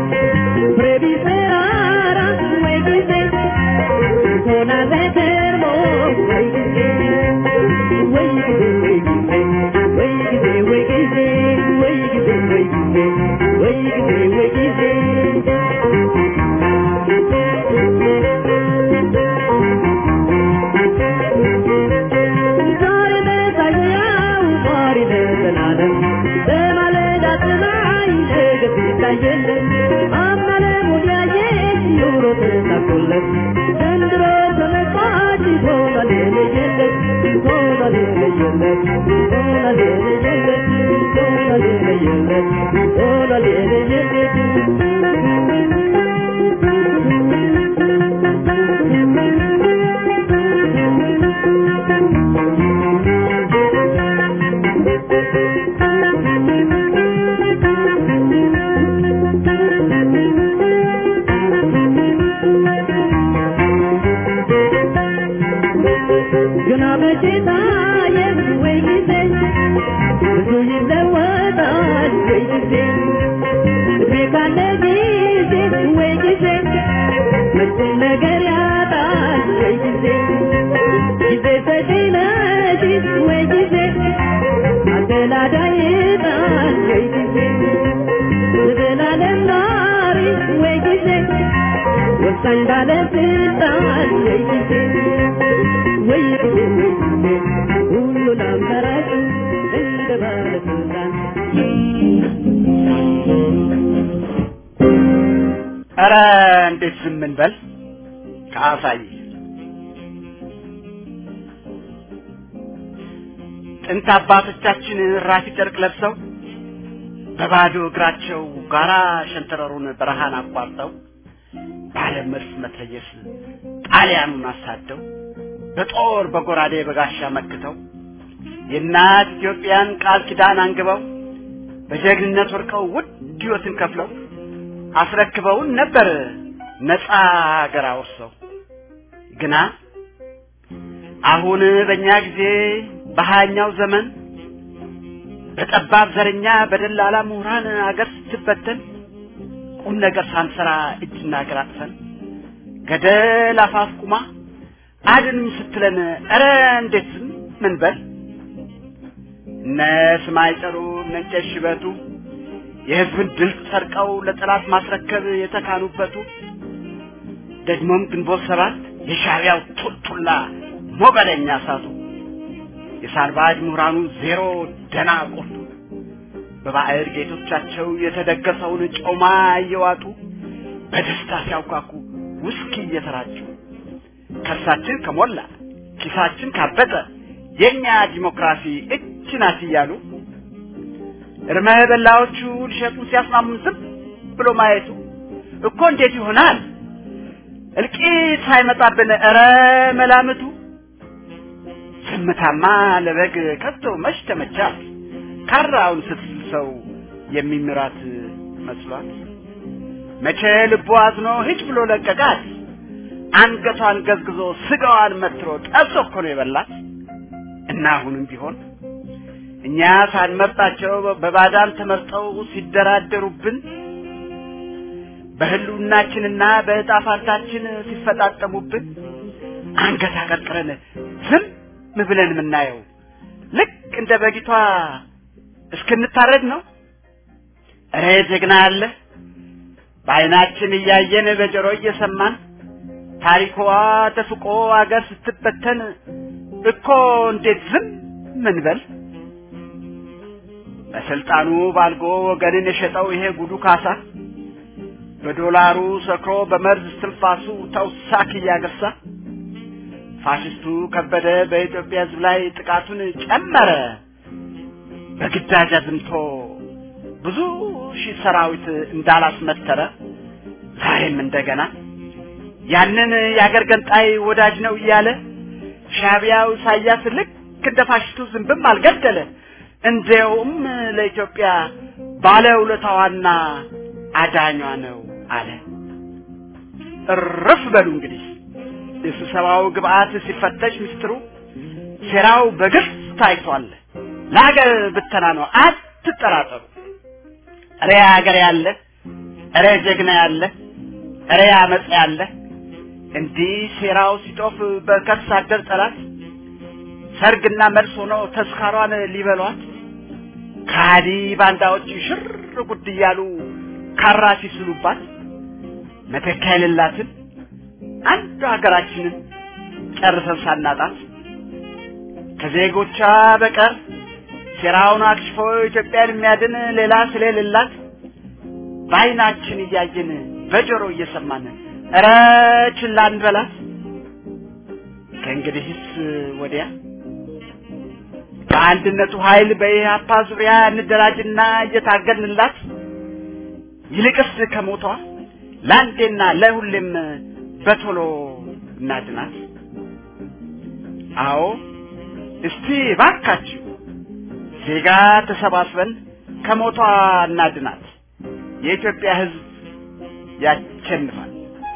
previserara, güey, dice, con la pecera, güey, dice, ዘንድሮ ተመጣጭ ሆኗል የለየለት ሆኗል የለየለት ሆኗል የለየለት ሆኗል የለየለት ሆኗል የለየለት ገና መቼ ታየ ወይ ጊዜ ብዙ ይለወጣል ወይ ጊዜ እድሜ ካለ ጊዜ ወይ ጊዜ መቼም ነገር ያጣል ወይ ጊዜ ጊዜ ተሽነሽ ወይ ጊዜ አደላዳይ ጣል ወይ ጊዜ ዘላለም ናሪ ወይ ጊዜ ወሳኝ ባለስልጣን ወይ ጊዜ ወይ ጊዜ ወይ ጊዜ ሁሉን አማራጭ እንደ ባለስልጣን ኧረ እንዴት ዝም እንበል ከአሳይ ጥንት አባቶቻችን ራፊ ጨርቅ ለብሰው በባዶ እግራቸው ጋራ ሸንተረሩን በረሃን አቋርጠው ባለ መድፍ መትረየስ ጣሊያኑን አሳደው በጦር በጎራዴ በጋሻ መክተው የእናት ኢትዮጵያን ቃል ኪዳን አንግበው በጀግንነት ወርቀው ውድ ሕይወትን ከፍለው አስረክበውን ነበር ነፃ አገር አውርሰው ግና አሁን በእኛ ጊዜ በሀያኛው ዘመን በጠባብ ዘረኛ በደላላ ምሁራን አገር ስትበተን ቁም ነገር ሳንሰራ እጅና እግር አጥፈን ገደል አፋፍ ቁማ አድንም ስትለን ኧረ እንዴት ዝም ምን በል እነ ስማይ ጠሩ እነ ቄስ ሽበቱ የህዝብን ድል ሰርቀው ለጠላት ማስረከብ የተካኑበቱ ደግሞም ግንቦት ሰባት የሻዕቢያው ቱልቱላ ሞገደኛ እሳቱ የሳልባጅ ምሁራኑ ዜሮ ደና ቆርጡ በባዕድ ጌቶቻቸው የተደገሰውን ጮማ እየዋጡ በደስታ ሲያውካኩ ውስኪ እየተራጩ ከርሳችን ከሞላ ኪሳችን ካበጠ የኛ ዲሞክራሲ እች ናት እያሉ እርመ በላዎቹ ሊሸጡን ሲያስማሙን ዝም ብሎ ማየቱ እኮ እንዴት ይሆናል? እልቂት ሳይመጣብን ኧረ መላምቱ ዝምታማ ለበግ ከቶ መች ተመቻት ካራውን ስትስል ሰው የሚምራት መስሏት መቼ ልቡ አዝኖ ሂጭ ብሎ ለቀቃት አንገቷን ገዝግዞ ስጋዋን መትሮ ጠብሶ እኮ ነው የበላት እና አሁንም ቢሆን እኛ ሳንመርጣቸው በባዳን ተመርጠው ሲደራደሩብን በህልውናችንና በዕጣ ፋንታችን ሲፈጣጠሙብን አንገት አቀርቅረን ዝም ብለን የምናየው ልክ እንደ በጊቷ እስክንታረድ ነው። እረ ጀግና አለ በዓይናችን እያየን በጆሮ እየሰማን ታሪኳ ተፍቆ አገር ስትበተን እኮ እንዴት ዝም ምንበል? በስልጣኑ ባልጎ ወገንን የሸጠው ይሄ ጉዱ ካሳ በዶላሩ ሰክሮ በመርዝ እስትንፋሱ ተውሳክ እያገሳ ፋሽስቱ ከበደ በኢትዮጵያ ሕዝብ ላይ ጥቃቱን ጨመረ። በግዳጅ አዝምቶ ብዙ ሺህ ሰራዊት እንዳላስመተረ ዛሬም እንደገና ያንን የአገር ገንጣይ ወዳጅ ነው እያለ ሻቢያው ኢሳያስ ልክ እንደ ፋሽስቱ ዝንብም አልገደለ። እንዲያውም ለኢትዮጵያ ባለውለታዋና አዳኟ ነው አለ። እርፍ በሉ እንግዲህ የስብሰባው ግብአት ሲፈተሽ ምስጢሩ ሴራው በግልጽ ታይቷል። ለሀገር ብተና ነው፣ አትጠራጠሩ። እሬ ሀገር ያለ እሬ ጀግና ያለ እሬ አመፅ ያለ እንዲህ ሴራው ሲጦፍ በከርስ አደር ጠላት ሰርግና መልስ ሆኖ ተስካሯን ሊበሏት ከሃዲ ባንዳዎች ሽር ጉድ እያሉ ካራ ሲስሉባት መተካ የሌላትን አንዱ ሀገራችንን ጨርሰን ሳናጣት ከዜጎቿ በቀር ሴራውን አክሽፎ ኢትዮጵያን የሚያድን ሌላ ስለሌላት በዓይናችን እያየን በጆሮ እየሰማን ኧረ ችላ እንበላት። ከእንግዲህስ ወዲያ በአንድነቱ ኃይል በኢህአፓ ዙሪያ እንደራጅና እየታገልንላት ይልቅስ ከሞቷ ለአንዴና ለሁሌም በቶሎ እናድናት። አዎ እስቲ ባካችሁ ዜጋ ተሰባስበን ከሞቷ እናድናት። የኢትዮጵያ ሕዝብ ያሸንፋል።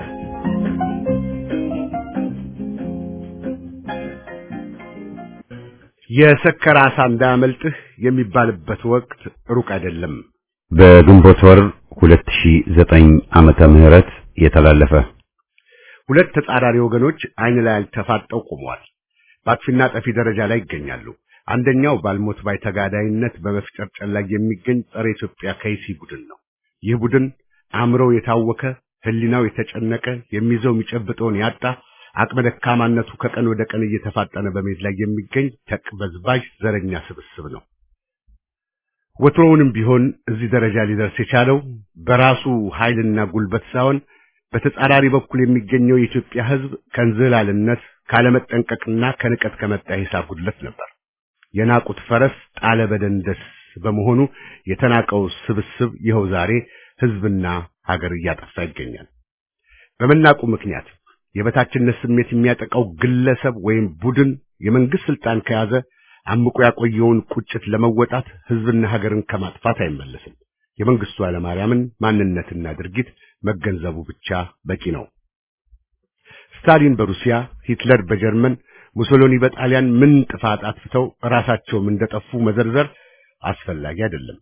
የሰከረ ዓሣ እንዳያመልጥህ የሚባልበት ወቅት ሩቅ አይደለም። በግንቦት ወር 2009 ዓመተ ምህረት የተላለፈ ሁለት ተጻራሪ ወገኖች አይን ላይ ተፋጠው ቆመዋል። በአጥፊና ጠፊ ደረጃ ላይ ይገኛሉ። አንደኛው ባልሞት ባይ ተጋዳይነት በመፍጨርጨር ላይ የሚገኝ ጸረ ኢትዮጵያ ከይሲ ቡድን ነው። ይህ ቡድን አእምሮው የታወከ፣ ህሊናው የተጨነቀ፣ የሚይዘው የሚጨብጠውን ያጣ፣ አቅመ ደካማነቱ ከቀን ወደ ቀን እየተፋጠነ በመሄድ ላይ የሚገኝ ተቅበዝባዥ ዘረኛ ስብስብ ነው። ወትሮውንም ቢሆን እዚህ ደረጃ ሊደርስ የቻለው በራሱ ኃይልና ጉልበት ሳይሆን በተጻራሪ በኩል የሚገኘው የኢትዮጵያ ሕዝብ ከእንዝላልነት ካለመጠንቀቅና ከንቀት ከመጣ ሂሳብ ጉድለት ነበር። የናቁት ፈረስ ጣለ በደንደስ በመሆኑ የተናቀው ስብስብ ይኸው ዛሬ ሕዝብና ሀገር እያጠፋ ይገኛል። በመናቁ ምክንያት የበታችነት ስሜት የሚያጠቃው ግለሰብ ወይም ቡድን የመንግስት ስልጣን ከያዘ አምቆ ያቆየውን ቁጭት ለመወጣት ሕዝብና ሀገርን ከማጥፋት አይመለስም። የመንግስቱ ኃይለማርያምን ማንነትና ድርጊት መገንዘቡ ብቻ በቂ ነው። ስታሊን በሩሲያ፣ ሂትለር በጀርመን፣ ሙሶሎኒ በጣሊያን ምን ጥፋት አጥፍተው ራሳቸውም እንደጠፉ መዘርዘር አስፈላጊ አይደለም።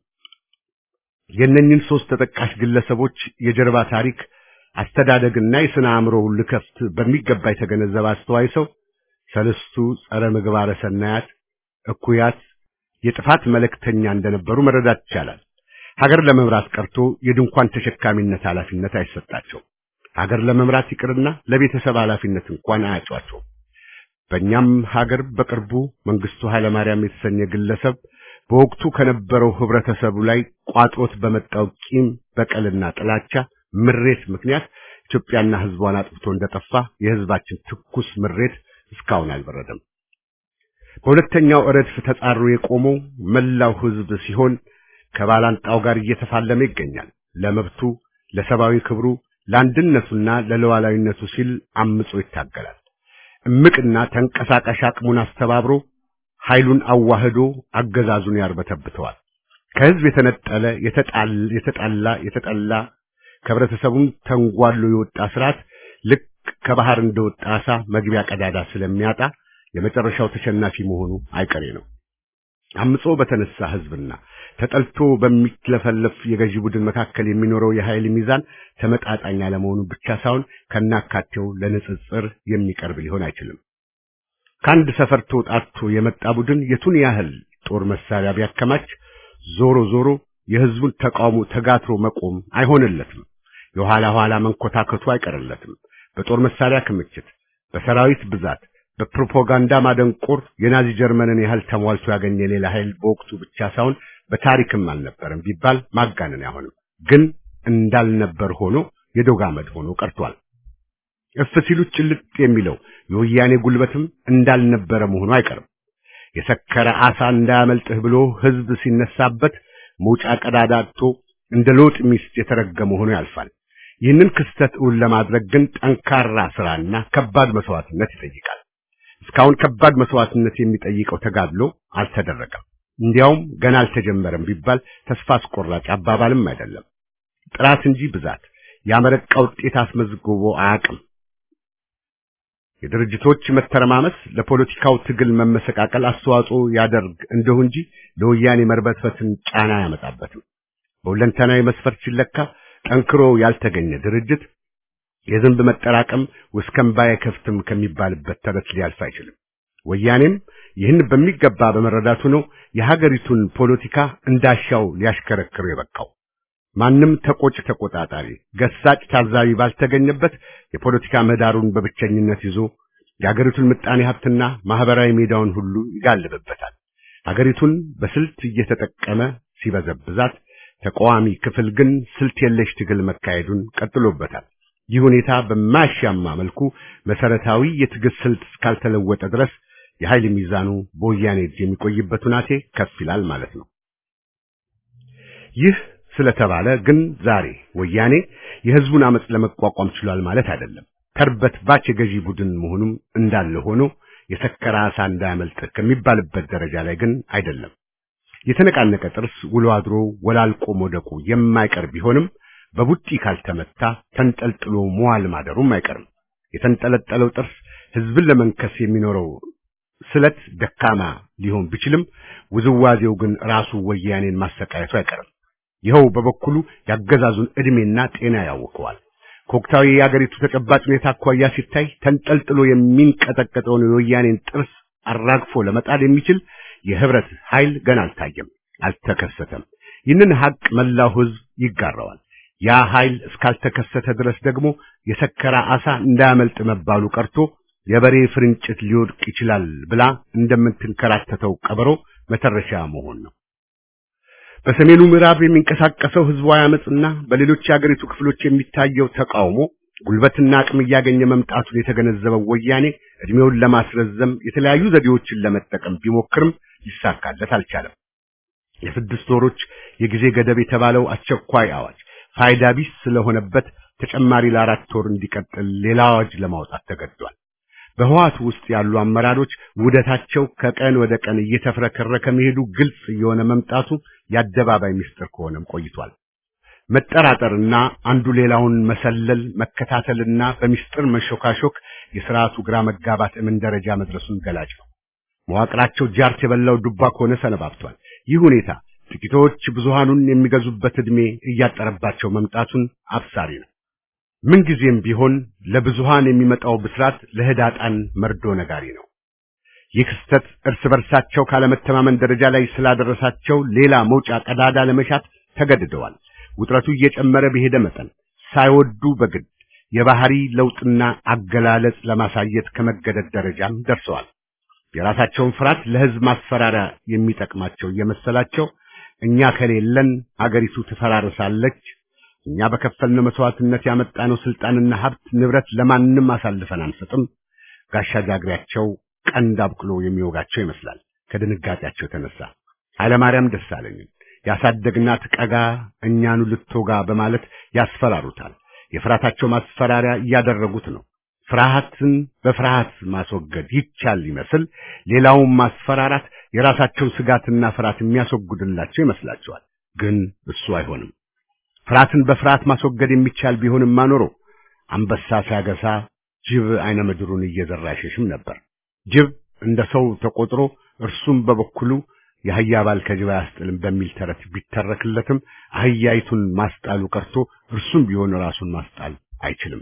የእነኝህን ሶስት ተጠቃሽ ግለሰቦች የጀርባ ታሪክ አስተዳደግና የሥነ አእምሮ ልከፍት በሚገባ የተገነዘበ አስተዋይ ሰው ሰለስቱ ጸረ ምግባረ ሰናያት እኩያት የጥፋት መልእክተኛ እንደነበሩ መረዳት ይቻላል። ሀገር ለመምራት ቀርቶ የድንኳን ተሸካሚነት ኃላፊነት አይሰጣቸው። ሀገር ለመምራት ይቅርና ለቤተሰብ ኃላፊነት እንኳን አያጯቸው። በእኛም ሀገር በቅርቡ መንግስቱ ኃይለማርያም የተሰኘ ግለሰብ በወቅቱ ከነበረው ህብረተሰቡ ላይ ቋጥሮት በመጣው ቂም፣ በቀልና ጥላቻ ምሬት ምክንያት ኢትዮጵያና ህዝቧን አጥፍቶ እንደጠፋ የህዝባችን ትኩስ ምሬት እስካሁን አልበረደም። በሁለተኛው ረድፍ ተጻሮ የቆመው መላው ህዝብ ሲሆን ከባላንጣው ጋር እየተፋለመ ይገኛል። ለመብቱ፣ ለሰብአዊ ክብሩ፣ ለአንድነቱና ለሉዓላዊነቱ ሲል አምጾ ይታገላል። እምቅና ተንቀሳቃሽ አቅሙን አስተባብሮ ኃይሉን አዋህዶ አገዛዙን ያርበተብተዋል። ከህዝብ የተነጠለ የተጣላ የተጠላ ከህብረተሰቡም ተንጓሎ የወጣ ስርዓት ልክ ከባህር እንደወጣ አሳ መግቢያ ቀዳዳ ስለሚያጣ የመጨረሻው ተሸናፊ መሆኑ አይቀሬ ነው። አምጾ በተነሳ ህዝብና ተጠልቶ በሚለፈለፍ የገዢ ቡድን መካከል የሚኖረው የኃይል ሚዛን ተመጣጣኝ አለመሆኑ ብቻ ሳይሆን ከናካቴው ለንጽጽር የሚቀርብ ሊሆን አይችልም። ከአንድ ሰፈር ተውጣቶ የመጣ ቡድን የቱን ያህል ጦር መሳሪያ ቢያከማች ዞሮ ዞሮ የህዝቡን ተቃውሞ ተጋትሮ መቆም አይሆንለትም። የኋላ ኋላ መንኮታከቱ አይቀርለትም። በጦር መሳሪያ ክምችት፣ በሰራዊት ብዛት፣ በፕሮፓጋንዳ ማደንቆር የናዚ ጀርመንን ያህል ተሟልቶ ያገኘ ሌላ ኃይል በወቅቱ ብቻ ሳይሆን በታሪክም አልነበረም ቢባል ማጋነን አይሆንም። ግን እንዳልነበር ሆኖ የዶግ አመድ ሆኖ ቀርቷል። እፍ ሲሉት ጭልጥ የሚለው የወያኔ ጉልበትም እንዳልነበረ መሆኑ አይቀርም። የሰከረ አሳ እንዳያመልጥህ ብሎ ህዝብ ሲነሳበት መውጫ ቀዳዳ አጥቶ እንደ ሎጥ ሚስት የተረገመ ሆኖ ያልፋል። ይህንን ክስተት እውን ለማድረግ ግን ጠንካራ ስራና ከባድ መስዋዕትነት ይጠይቃል። እስካሁን ከባድ መስዋዕትነት የሚጠይቀው ተጋድሎ አልተደረገም። እንዲያውም ገና አልተጀመረም ቢባል ተስፋ አስቆራጭ አባባልም አይደለም። ጥራት እንጂ ብዛት ያመረቃ ውጤት አስመዝግቦ አያውቅም። የድርጅቶች መተረማመስ ለፖለቲካው ትግል መመሰቃቀል አስተዋጽኦ ያደርግ እንደሁ እንጂ ለወያኔ መርበትበትን ጫና ያመጣበትም። በሁለንተናዊ መስፈርት ሲለካ ጠንክሮ ያልተገኘ ድርጅት የዝንብ መጠራቀም ወስከምባ አይከፍትም ከሚባልበት ተረት ሊያልፍ አይችልም። ወያኔም ይህን በሚገባ በመረዳቱ ነው የሀገሪቱን ፖለቲካ እንዳሻው ሊያሽከረክሩ የበቃው። ማንም ተቆጭ ተቆጣጣሪ፣ ገሳጭ ታዛቢ ባልተገኘበት የፖለቲካ ምህዳሩን በብቸኝነት ይዞ የሀገሪቱን ምጣኔ ሀብትና ማህበራዊ ሜዳውን ሁሉ ይጋልብበታል። ሀገሪቱን በስልት እየተጠቀመ ሲበዘብዛት፣ ተቃዋሚ ክፍል ግን ስልት የለሽ ትግል መካሄዱን ቀጥሎበታል። ይህ ሁኔታ በማያሻማ መልኩ መሰረታዊ የትግል ስልት እስካልተለወጠ ድረስ የኃይል ሚዛኑ በወያኔ እጅ የሚቆይበት ሁናቴ ከፍ ይላል ማለት ነው። ይህ ስለተባለ ግን ዛሬ ወያኔ የህዝቡን አመጽ ለመቋቋም ችሏል ማለት አይደለም። ተርበት ባች የገዢ ቡድን መሆኑም እንዳለ ሆኖ የሰከረ አሳ እንዳያመልጥ ከሚባልበት ደረጃ ላይ ግን አይደለም። የተነቃነቀ ጥርስ ውሎ አድሮ ወላልቆ መውደቁ የማይቀር ቢሆንም በቡጢ ካልተመታ ተንጠልጥሎ መዋል ማደሩም አይቀርም። የተንጠለጠለው ጥርስ ህዝብን ለመንከስ የሚኖረው ስለት ደካማ ሊሆን ቢችልም ውዝዋዜው ግን ራሱ ወያኔን ማሰቃየቱ አይቀርም። ይኸው በበኩሉ ያገዛዙን ዕድሜና ጤና ያውከዋል። ከወቅታዊ የአገሪቱ ተጨባጭ ሁኔታ አኳያ ሲታይ ተንጠልጥሎ የሚንቀጠቀጠውን የወያኔን ጥርስ አራግፎ ለመጣል የሚችል የህብረት ኃይል ገና አልታየም፣ አልተከሰተም። ይህንን ሀቅ መላው ህዝብ ይጋራዋል። ያ ኃይል እስካልተከሰተ ድረስ ደግሞ የሰከረ አሳ እንዳያመልጥ መባሉ ቀርቶ የበሬ ፍርንጭት ሊወድቅ ይችላል ብላ እንደምትንከራተተው ቀበሮ መተረሻ መሆን ነው። በሰሜኑ ምዕራብ የሚንቀሳቀሰው ህዝባዊ አመጽና በሌሎች የአገሪቱ ክፍሎች የሚታየው ተቃውሞ ጉልበትና አቅም እያገኘ መምጣቱን የተገነዘበው ወያኔ እድሜውን ለማስረዘም የተለያዩ ዘዴዎችን ለመጠቀም ቢሞክርም ሊሳካለት አልቻለም። የስድስት ወሮች የጊዜ ገደብ የተባለው አስቸኳይ አዋጅ ፋይዳ ቢስ ስለሆነበት ተጨማሪ ለአራት ወር እንዲቀጥል ሌላ አዋጅ ለማውጣት ተገዷል። በህዋት ውስጥ ያሉ አመራሮች ውደታቸው ከቀን ወደ ቀን እየተፍረከረከ መሄዱ ግልጽ እየሆነ መምጣቱ የአደባባይ ምስጢር ከሆነም ቆይቷል። መጠራጠርና አንዱ ሌላውን መሰለል፣ መከታተልና በሚስጥር መሾካሾክ የስርዓቱ ግራ መጋባት እምን ደረጃ መድረሱን ገላጭ ነው። መዋቅራቸው ጃርት የበላው ዱባ ከሆነ ሰነባብቷል። ይህ ሁኔታ ጥቂቶች ብዙሃኑን የሚገዙበት ዕድሜ እያጠረባቸው መምጣቱን አብሳሪ ነው። ምንጊዜም ቢሆን ለብዙሃን የሚመጣው ብስራት ለህዳጣን መርዶ ነጋሪ ነው። ይህ ክስተት እርስ በርሳቸው ካለመተማመን ደረጃ ላይ ስላደረሳቸው ሌላ መውጫ ቀዳዳ ለመሻት ተገድደዋል። ውጥረቱ እየጨመረ በሄደ መጠን ሳይወዱ በግድ የባህሪ ለውጥና አገላለጽ ለማሳየት ከመገደድ ደረጃም ደርሰዋል። የራሳቸውን ፍርሃት ለህዝብ ማስፈራሪያ የሚጠቅማቸው እየመሰላቸው እኛ ከሌለን አገሪቱ ትፈራርሳለች፣ እኛ በከፈልነው መስዋዕትነት ያመጣነው ስልጣንና ሀብት ንብረት ለማንም አሳልፈን አንሰጥም፣ ጋሻ ጃግሬያቸው ቀንድ አብቅሎ የሚወጋቸው ይመስላል። ከድንጋጤያቸው የተነሳ ኃይለማርያም ደሳለኝን ያሳደግናት ቀጋ እኛኑ ልትወጋ በማለት ያስፈራሩታል። የፍርሃታቸው ማስፈራሪያ እያደረጉት ነው። ፍርሃትን በፍርሃት ማስወገድ ይቻል ይመስል ሌላውን ማስፈራራት የራሳቸውን ስጋትና ፍርሃት የሚያስወግድላቸው ይመስላቸዋል። ግን እሱ አይሆንም። ፍርሃትን በፍርሃት ማስወገድ የሚቻል ቢሆንም ማኖሮ አንበሳ ሲያገሳ ጅብ አይነ ምድሩን እየዘራ አይሸሽም ነበር። ጅብ እንደ ሰው ተቆጥሮ እርሱም በበኩሉ የአህያ ባል ከጅብ አያስጥልም በሚል ተረት ቢተረክለትም አህያይቱን ማስጣሉ ቀርቶ እርሱም ቢሆን ራሱን ማስጣል አይችልም።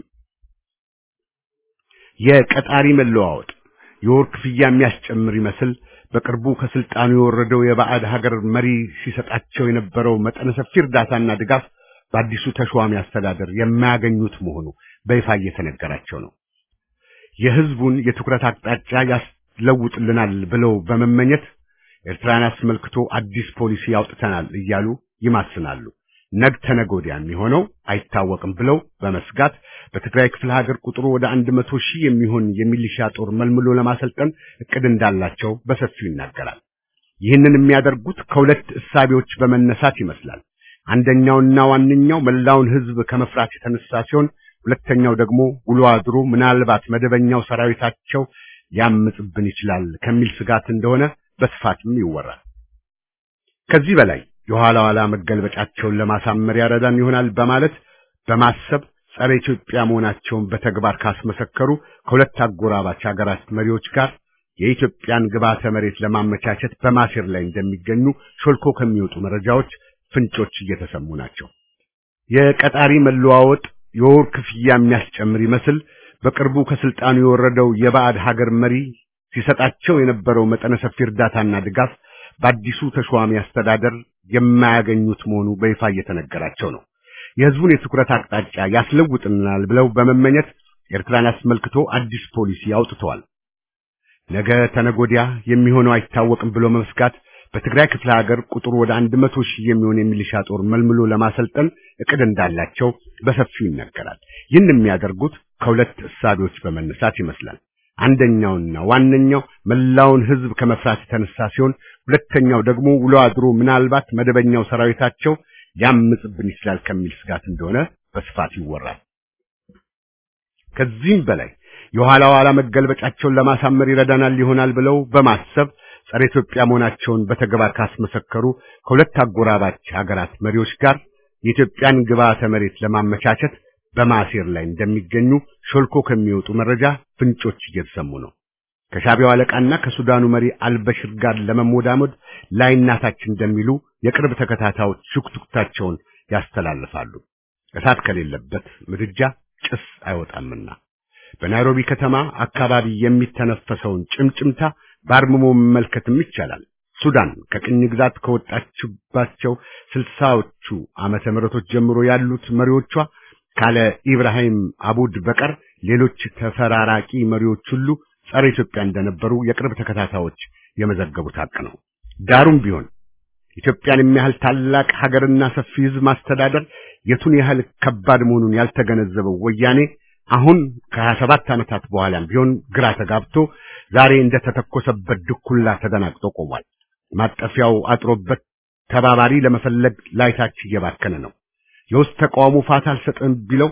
የቀጣሪ መለዋወጥ የወር ክፍያ የሚያስጨምር ይመስል በቅርቡ ከስልጣኑ የወረደው የባዕድ ሀገር መሪ ሲሰጣቸው የነበረው መጠነ ሰፊ እርዳታና ድጋፍ በአዲሱ ተሿሚ አስተዳደር የማያገኙት መሆኑ በይፋ እየተነገራቸው ነው። የህዝቡን የትኩረት አቅጣጫ ያስለውጥልናል ብለው በመመኘት ኤርትራን አስመልክቶ አዲስ ፖሊሲ ያውጥተናል እያሉ ይማስናሉ። ነግ ተነገ ወዲያ የሚሆነው አይታወቅም ብለው በመስጋት በትግራይ ክፍለ ሀገር ቁጥሩ ወደ አንድ መቶ ሺህ የሚሆን የሚሊሻ ጦር መልምሎ ለማሰልጠን እቅድ እንዳላቸው በሰፊው ይናገራል። ይህንን የሚያደርጉት ከሁለት እሳቤዎች በመነሳት ይመስላል። አንደኛውና ዋነኛው መላውን ህዝብ ከመፍራት የተነሳ ሲሆን፣ ሁለተኛው ደግሞ ውሎ አድሮ ምናልባት መደበኛው ሰራዊታቸው ሊያምጽብን ይችላል ከሚል ስጋት እንደሆነ በስፋትም ይወራል። ከዚህ በላይ የኋላ ኋላ መገልበጫቸውን ለማሳመር ያረዳን ይሆናል በማለት በማሰብ ጸረ ኢትዮጵያ መሆናቸውን በተግባር ካስመሰከሩ ከሁለት አጎራባች ሀገራት መሪዎች ጋር የኢትዮጵያን ግብዓተ መሬት ለማመቻቸት በማሴር ላይ እንደሚገኙ ሾልኮ ከሚወጡ መረጃዎች ፍንጮች እየተሰሙ ናቸው። የቀጣሪ መለዋወጥ የወር ክፍያ የሚያስጨምር ይመስል በቅርቡ ከስልጣኑ የወረደው የባዕድ ሀገር መሪ ሲሰጣቸው የነበረው መጠነ ሰፊ እርዳታና ድጋፍ በአዲሱ ተሿሚ አስተዳደር የማያገኙት መሆኑ በይፋ እየተነገራቸው ነው። የህዝቡን የትኩረት አቅጣጫ ያስለውጥናል ብለው በመመኘት ኤርትራን አስመልክቶ አዲስ ፖሊሲ አውጥተዋል። ነገ ተነጎዲያ የሚሆነው አይታወቅም ብሎ መስጋት በትግራይ ክፍለ ሀገር ቁጥሩ ወደ አንድ መቶ ሺህ የሚሆን የሚሊሻ ጦር መልምሎ ለማሰልጠን እቅድ እንዳላቸው በሰፊው ይነገራል። ይህን የሚያደርጉት ከሁለት እሳቤዎች በመነሳት ይመስላል። አንደኛውና ዋነኛው መላውን ህዝብ ከመፍራት የተነሳ ሲሆን ሁለተኛው ደግሞ ውሎ አድሮ ምናልባት መደበኛው ሰራዊታቸው ሊያምጽብን ይችላል ከሚል ስጋት እንደሆነ በስፋት ይወራል። ከዚህም በላይ የኋላ ኋላ መገልበጫቸውን ለማሳመር ይረዳናል ይሆናል ብለው በማሰብ ጸረ ኢትዮጵያ መሆናቸውን በተግባር ካስመሰከሩ ከሁለት አጎራባች ሀገራት መሪዎች ጋር የኢትዮጵያን ግብዓተ መሬት ለማመቻቸት በማሴር ላይ እንደሚገኙ ሾልኮ ከሚወጡ መረጃ ፍንጮች እየተሰሙ ነው። ከሻቢያው አለቃና ከሱዳኑ መሪ አልበሽር ጋር ለመሞዳሞድ ላይናታች እንደሚሉ የቅርብ ተከታታዮች ሹክቱክታቸውን ያስተላልፋሉ። እሳት ከሌለበት ምድጃ ጭስ አይወጣምና በናይሮቢ ከተማ አካባቢ የሚተነፈሰውን ጭምጭምታ በአርምሞ መመልከትም ይቻላል። ሱዳን ከቅኝ ግዛት ከወጣችባቸው ስልሳዎቹ ዓመተ ምህረቶች ጀምሮ ያሉት መሪዎቿ ካለ ኢብራሂም አቡድ በቀር ሌሎች ተፈራራቂ መሪዎች ሁሉ ጸረ ኢትዮጵያ እንደነበሩ የቅርብ ተከታታዮች የመዘገቡት ሀቅ ነው። ዳሩም ቢሆን ኢትዮጵያን የሚያህል ታላቅ ሀገርና ሰፊ ሕዝብ ማስተዳደር የቱን ያህል ከባድ መሆኑን ያልተገነዘበው ወያኔ አሁን ከሀያ ሰባት ዓመታት በኋላም ቢሆን ግራ ተጋብቶ ዛሬ እንደተተኮሰበት ድኩላ ተደናግጦ ቆሟል። ማጠፊያው አጥሮበት ተባባሪ ለመፈለግ ላይታች እየባከነ ነው። የውስጥ ተቃውሞ ፋታ አልሰጥም ቢለው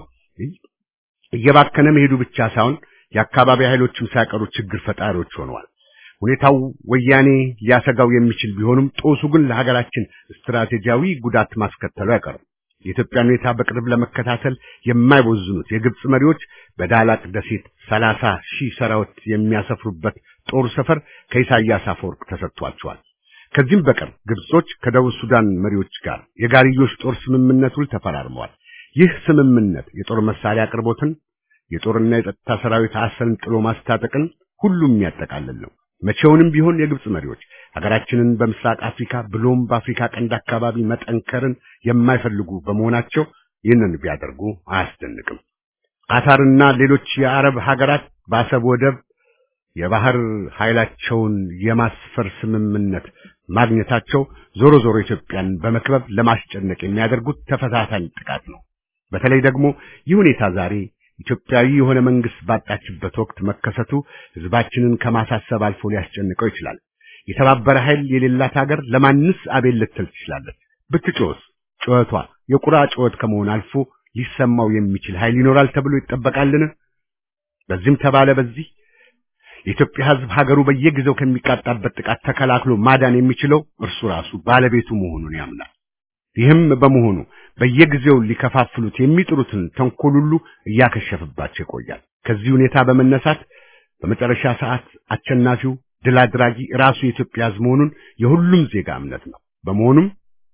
እየባከነ መሄዱ ብቻ ሳይሆን የአካባቢ ኃይሎችም ሳይቀሩ ችግር ፈጣሪዎች ሆነዋል። ሁኔታው ወያኔ ሊያሰጋው የሚችል ቢሆንም ጦሱ ግን ለሀገራችን ስትራቴጂያዊ ጉዳት ማስከተሉ አይቀርም። የኢትዮጵያን ሁኔታ በቅርብ ለመከታተል የማይቦዝኑት የግብጽ መሪዎች በዳላቅ ደሴት ሰላሳ ሺህ ሰራዊት የሚያሰፍሩበት ጦር ሰፈር ከኢሳያስ አፈወርቅ ተሰጥቷቸዋል። ከዚህም በቀር ግብጾች ከደቡብ ሱዳን መሪዎች ጋር የጋርዮሽ ጦር ስምምነት ውል ተፈራርመዋል። ይህ ስምምነት የጦር መሳሪያ አቅርቦትን፣ የጦርና የጸጥታ ሰራዊት አሰልጥሎ ማስታጠቅን ሁሉም የሚያጠቃልል ነው። መቼውንም ቢሆን የግብጽ መሪዎች ሀገራችንን በምስራቅ አፍሪካ ብሎም በአፍሪካ ቀንድ አካባቢ መጠንከርን የማይፈልጉ በመሆናቸው ይህንን ቢያደርጉ አያስደንቅም። ቃታርና ሌሎች የአረብ ሀገራት በአሰብ ወደብ የባህር ኃይላቸውን የማስፈር ስምምነት ማግኘታቸው ዞሮ ዞሮ ኢትዮጵያን በመክበብ ለማስጨነቅ የሚያደርጉት ተፈታታኝ ጥቃት ነው። በተለይ ደግሞ ይህ ሁኔታ ዛሬ ኢትዮጵያዊ የሆነ መንግስት ባጣችበት ወቅት መከሰቱ ህዝባችንን ከማሳሰብ አልፎ ሊያስጨንቀው ይችላል። የተባበረ ኃይል የሌላት ሀገር ለማንስ አቤል ልትል ትችላለች? ብትጮህስ ጩኸቷ የቁራ ጩኸት ከመሆን አልፎ ሊሰማው የሚችል ኃይል ይኖራል ተብሎ ይጠበቃልን? በዚህም ተባለ በዚህ የኢትዮጵያ ህዝብ ሀገሩ በየጊዜው ከሚቃጣበት ጥቃት ተከላክሎ ማዳን የሚችለው እርሱ ራሱ ባለቤቱ መሆኑን ያምናል። ይህም በመሆኑ በየጊዜው ሊከፋፍሉት የሚጥሩትን ተንኮል ሁሉ እያከሸፈባቸው ይቆያል። ከዚህ ሁኔታ በመነሳት በመጨረሻ ሰዓት አሸናፊው ድል አድራጊ ራሱ የኢትዮጵያ ህዝብ መሆኑን የሁሉም ዜጋ እምነት ነው። በመሆኑም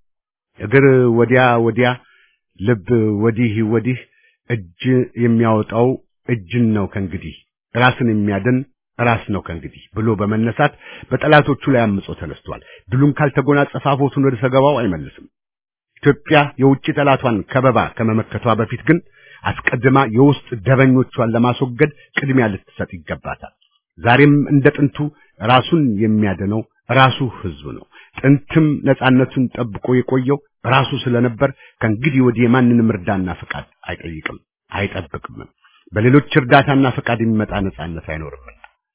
እግር ወዲያ ወዲያ፣ ልብ ወዲህ ወዲህ፣ እጅ የሚያወጣው እጅን ነው ከእንግዲህ ራስን የሚያድን ራስ ነው ከእንግዲህ ብሎ በመነሳት በጠላቶቹ ላይ አምጾ ተነስቷል። ድሉን ካልተጎናጸፈ አፎቱን ወደ ሰገባው አይመልስም። ኢትዮጵያ የውጭ ጠላቷን ከበባ ከመመከቷ በፊት ግን አስቀድማ የውስጥ ደበኞቿን ለማስወገድ ቅድሚያ ልትሰጥ ይገባታል። ዛሬም እንደ ጥንቱ ራሱን የሚያድነው ራሱ ህዝብ ነው። ጥንትም ነጻነቱን ጠብቆ የቆየው ራሱ ስለነበር ከእንግዲህ ወዲህ የማንንም እርዳና ፈቃድ አይጠይቅም፣ አይጠብቅም። በሌሎች እርዳታና ፈቃድ የሚመጣ ነጻነት አይኖርምና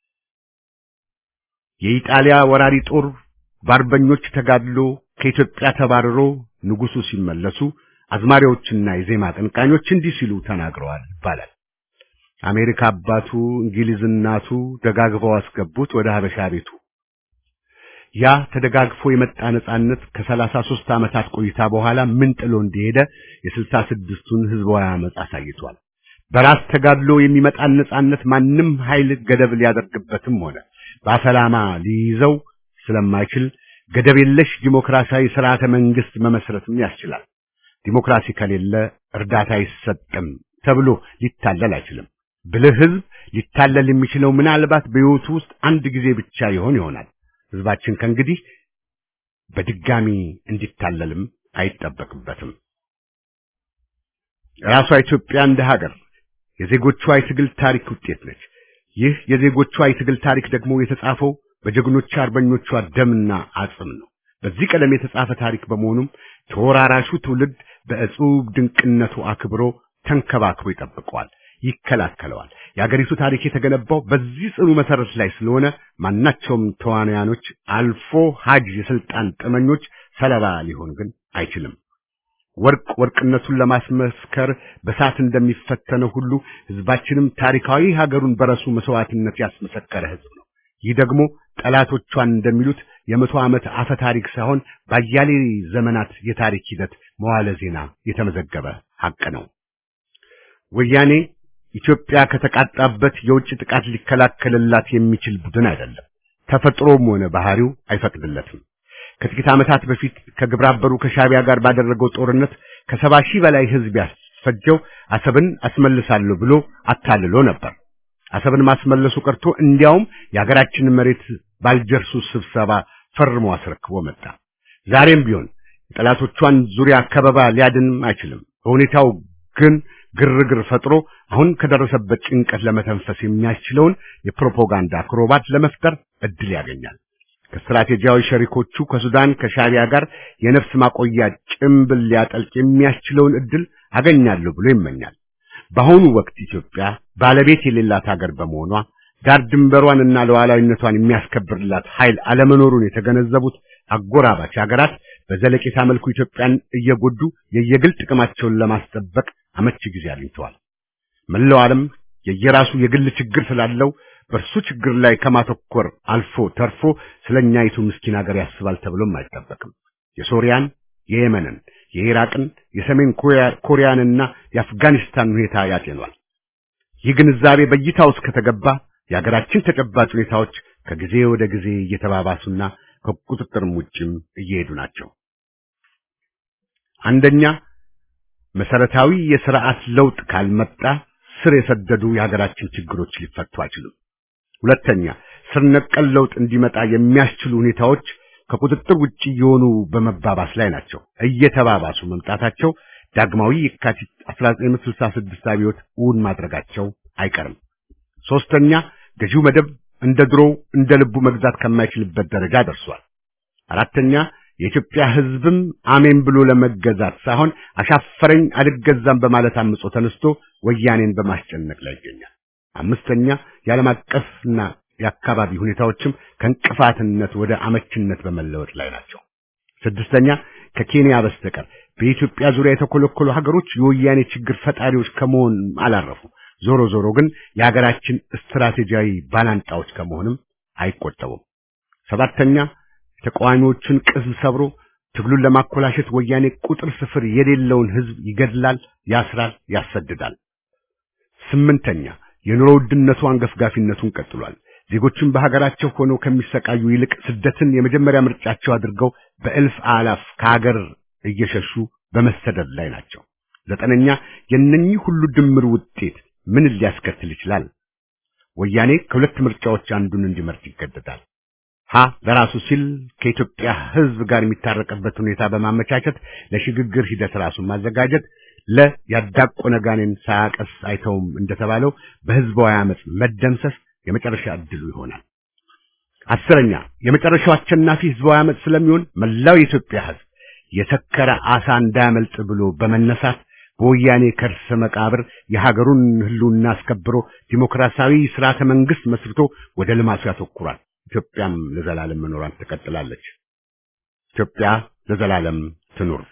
የኢጣሊያ ወራሪ ጦር በአርበኞች ተጋድሎ ከኢትዮጵያ ተባርሮ ንጉሱ ሲመለሱ አዝማሪዎችና የዜማ አቀንቃኞች እንዲህ ሲሉ ተናግረዋል ይባላል። አሜሪካ አባቱ እንግሊዝ እናቱ ደጋግፈው አስገቡት ወደ ሀበሻ ቤቱ። ያ ተደጋግፎ የመጣ ነጻነት ከሰላሳ ሦስት ዓመታት ቆይታ በኋላ ምን ጥሎ እንደሄደ የስልሳ ስድስቱን ህዝባዊ አመጽ አሳይቷል። በራስ ተጋድሎ የሚመጣን ነጻነት ማንም ኃይል ገደብ ሊያደርግበትም ሆነ በአፈላማ ሊይዘው ስለማይችል ገደብ የለሽ ዲሞክራሲያዊ ስርዓተ መንግስት መመስረትም ያስችላል። ዲሞክራሲ ከሌለ እርዳታ አይሰጥም ተብሎ ሊታለል አይችልም። ብልህ ህዝብ ሊታለል የሚችለው ምናልባት በሕይወቱ ውስጥ አንድ ጊዜ ብቻ ይሆን ይሆናል። ህዝባችን ከእንግዲህ በድጋሚ እንዲታለልም አይጠበቅበትም። ራሷ ኢትዮጵያ እንደ ሀገር የዜጎቿ የትግል ታሪክ ውጤት ነች። ይህ የዜጎቿ የትግል ታሪክ ደግሞ የተጻፈው በጀግኖቿ አርበኞቿ ደምና አጽም ነው። በዚህ ቀለም የተጻፈ ታሪክ በመሆኑም ተወራራሹ ትውልድ በእጹብ ድንቅነቱ አክብሮ ተንከባክቦ ይጠብቀዋል፣ ይከላከለዋል። የአገሪቱ ታሪክ የተገነባው በዚህ ጽኑ መሰረት ላይ ስለሆነ ማናቸውም ተዋናያኖች አልፎ ሀጅ የስልጣን ጥመኞች ሰለባ ሊሆን ግን አይችልም። ወርቅ ወርቅነቱን ለማስመስከር በሳት እንደሚፈተነው ሁሉ ህዝባችንም ታሪካዊ ሀገሩን በረሱ መስዋዕትነት ያስመሰከረ ህዝብ ነው። ይህ ደግሞ ጠላቶቿን እንደሚሉት የመቶ ዓመት አፈ ታሪክ ሳይሆን ባያሌ ዘመናት የታሪክ ሂደት መዋለ ዜና የተመዘገበ ሐቅ ነው። ወያኔ ኢትዮጵያ ከተቃጣበት የውጭ ጥቃት ሊከላከልላት የሚችል ቡድን አይደለም። ተፈጥሮም ሆነ ባህሪው አይፈቅድለትም። ከጥቂት ዓመታት በፊት ከግብረ አበሩ ከሻቢያ ጋር ባደረገው ጦርነት ከሰባ ሺህ በላይ ህዝብ ያስፈጀው አሰብን አስመልሳለሁ ብሎ አታልሎ ነበር። አሰብን ማስመለሱ ቀርቶ እንዲያውም የሀገራችንን መሬት ባልጀርሱ ስብሰባ ፈርሞ አስረክቦ መጣ። ዛሬም ቢሆን የጠላቶቿን ዙሪያ ከበባ ሊያድንም አይችልም። በሁኔታው ግን ግርግር ፈጥሮ አሁን ከደረሰበት ጭንቀት ለመተንፈስ የሚያስችለውን የፕሮፓጋንዳ አክሮባት ለመፍጠር እድል ያገኛል። ከስትራቴጂያዊ ሸሪኮቹ ከሱዳን ከሻቢያ ጋር የነፍስ ማቆያ ጭምብል ሊያጠልቅ የሚያስችለውን እድል አገኛለሁ ብሎ ይመኛል። በአሁኑ ወቅት ኢትዮጵያ ባለቤት የሌላት ሀገር በመሆኗ ዳር ድንበሯንና ሉዓላዊነቷን የሚያስከብርላት ኃይል አለመኖሩን የተገነዘቡት አጎራባች ሀገራት በዘለቄታ መልኩ ኢትዮጵያን እየጎዱ የየግል ጥቅማቸውን ለማስጠበቅ አመቺ ጊዜ አግኝተዋል። መላው ዓለም የየራሱ የግል ችግር ስላለው በእርሱ ችግር ላይ ከማተኮር አልፎ ተርፎ ስለኛይቱ ምስኪን ሀገር ያስባል ተብሎም አይጠበቅም። የሶሪያን፣ የየመንን፣ የኢራቅን፣ የሰሜን ኮሪያንና የአፍጋኒስታን ሁኔታ ያጤኗል። ይህ ግንዛቤ በእይታ ውስጥ ከተገባ የሀገራችን ተጨባጭ ሁኔታዎች ከጊዜ ወደ ጊዜ እየተባባሱና ከቁጥጥርም ውጭም እየሄዱ ናቸው። አንደኛ መሰረታዊ የስርዓት ለውጥ ካልመጣ ስር የሰደዱ የሀገራችን ችግሮች ሊፈቱ አይችሉም። ሁለተኛ ስር ነቀል ለውጥ እንዲመጣ የሚያስችሉ ሁኔታዎች ከቁጥጥር ውጭ የሆኑ በመባባስ ላይ ናቸው። እየተባባሱ መምጣታቸው ዳግማዊ የካቲት 1966 አብዮት እውን ማድረጋቸው አይቀርም። ሶስተኛ ገዢው መደብ እንደ ድሮው እንደ ልቡ መግዛት ከማይችልበት ደረጃ ደርሷል። አራተኛ የኢትዮጵያ ሕዝብም አሜን ብሎ ለመገዛት ሳይሆን አሻፈረኝ አልገዛም በማለት አምጾ ተነስቶ ወያኔን በማስጨነቅ ላይ ይገኛል። አምስተኛ የዓለም አቀፍና የአካባቢ ሁኔታዎችም ከእንቅፋትነት ወደ አመችነት በመለወጥ ላይ ናቸው። ስድስተኛ ከኬንያ በስተቀር በኢትዮጵያ ዙሪያ የተኮለኮሉ ሀገሮች የወያኔ ችግር ፈጣሪዎች ከመሆን አላረፉ። ዞሮ ዞሮ ግን የሀገራችን ስትራቴጂያዊ ባላንጣዎች ከመሆንም አይቆጠቡም። ሰባተኛ ተቃዋሚዎችን ቅስም ሰብሮ ትግሉን ለማኮላሸት ወያኔ ቁጥር ስፍር የሌለውን ህዝብ ይገድላል፣ ያስራል፣ ያሰድዳል። ስምንተኛ የኑሮ ውድነቱ አንገፍጋፊነቱን ቀጥሏል። ዜጎችን በሀገራቸው ሆነው ከሚሰቃዩ ይልቅ ስደትን የመጀመሪያ ምርጫቸው አድርገው በእልፍ አላፍ ከሀገር እየሸሹ በመሰደድ ላይ ናቸው። ዘጠነኛ የነኚህ ሁሉ ድምር ውጤት ምን ሊያስከትል ይችላል? ወያኔ ከሁለት ምርጫዎች አንዱን እንዲመርጥ ይገደዳል። ሀ ለራሱ ሲል ከኢትዮጵያ ህዝብ ጋር የሚታረቅበት ሁኔታ በማመቻቸት ለሽግግር ሂደት ራሱን ማዘጋጀት፣ ለ ያዳቆነ ጋኔን ሳያቀስ አይተውም እንደተባለው በህዝባዊ አመፅ መደምሰስ የመጨረሻ እድሉ ይሆናል። አስረኛ የመጨረሻው አሸናፊ ህዝባዊ አመፅ ስለሚሆን መላው የኢትዮጵያ ህዝብ የሰከረ አሳ እንዳያመልጥ ብሎ በመነሳት በወያኔ ከርሰ መቃብር የሀገሩን ህልውና አስከብሮ ዲሞክራሲያዊ ስርዓተ መንግስት መስርቶ ወደ ልማቱ ያተኩራል። ኢትዮጵያም ለዘላለም መኖሯን ትቀጥላለች። ኢትዮጵያ ለዘላለም ትኑር።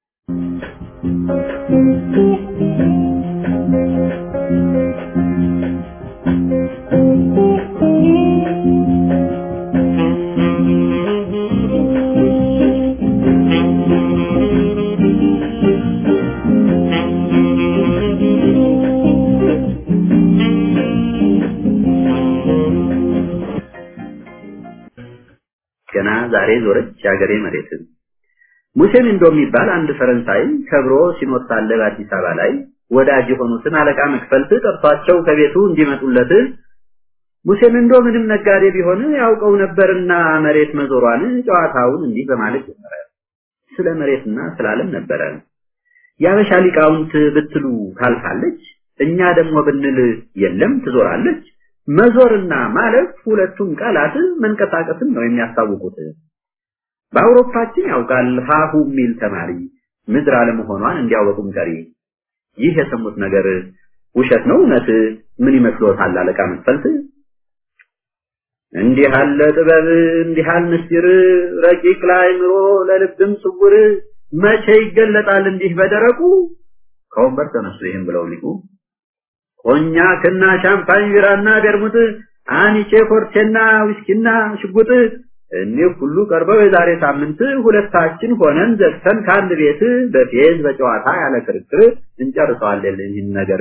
ገና ዛሬ ዞረች የአገሬ መሬትን። ሙሴ ሚንዶ የሚባል አንድ ፈረንሳይ ከብሮ ሲኖር ሳለ በአዲስ አበባ ላይ ወዳጅ የሆኑትን አለቃ መክፈልት ጠርቷቸው ከቤቱ እንዲመጡለት ሙሴ ሚንዶ ምንም ነጋዴ ቢሆን ያውቀው ነበርና መሬት መዞሯን ጨዋታውን እንዲህ በማለት ጀመረ። ስለ መሬትና ስለ ዓለም ነበረ። የአበሻ ሊቃውንት ብትሉ ታልፋለች፣ እኛ ደግሞ ብንል የለም ትዞራለች። መዞርና ማለፍ ሁለቱም ቃላት መንቀሳቀስን ነው የሚያስታውቁት። በአውሮፓችን ያውቃል ሀሁ የሚል ተማሪ ምድር አለመሆኗን እንዲያወቁም ቀሪ። ይህ የሰሙት ነገር ውሸት ነው እውነት? ምን ይመስሎታል አለቃ መክፈልት? እንዲህ አለ ጥበብ እንዲህ አለ ምስጢር ረቂቅ ለአእምሮ ለልብም ስውር መቼ ይገለጣል እንዲህ በደረቁ ከወንበር ተነሱ ይህም ብለው ሊቁ ኮኛክና ሻምፓኝ ቢራና ቤርሙት አኒቼ ኮርቴና ዊስኪና ሽጉጥ እኒህ ሁሉ ቀርበው የዛሬ ሳምንት ሁለታችን ሆነን ዘግተን ከአንድ ቤት በፌዝ በጨዋታ ያለ ክርክር እንጨርሰዋለን ይህን ነገር።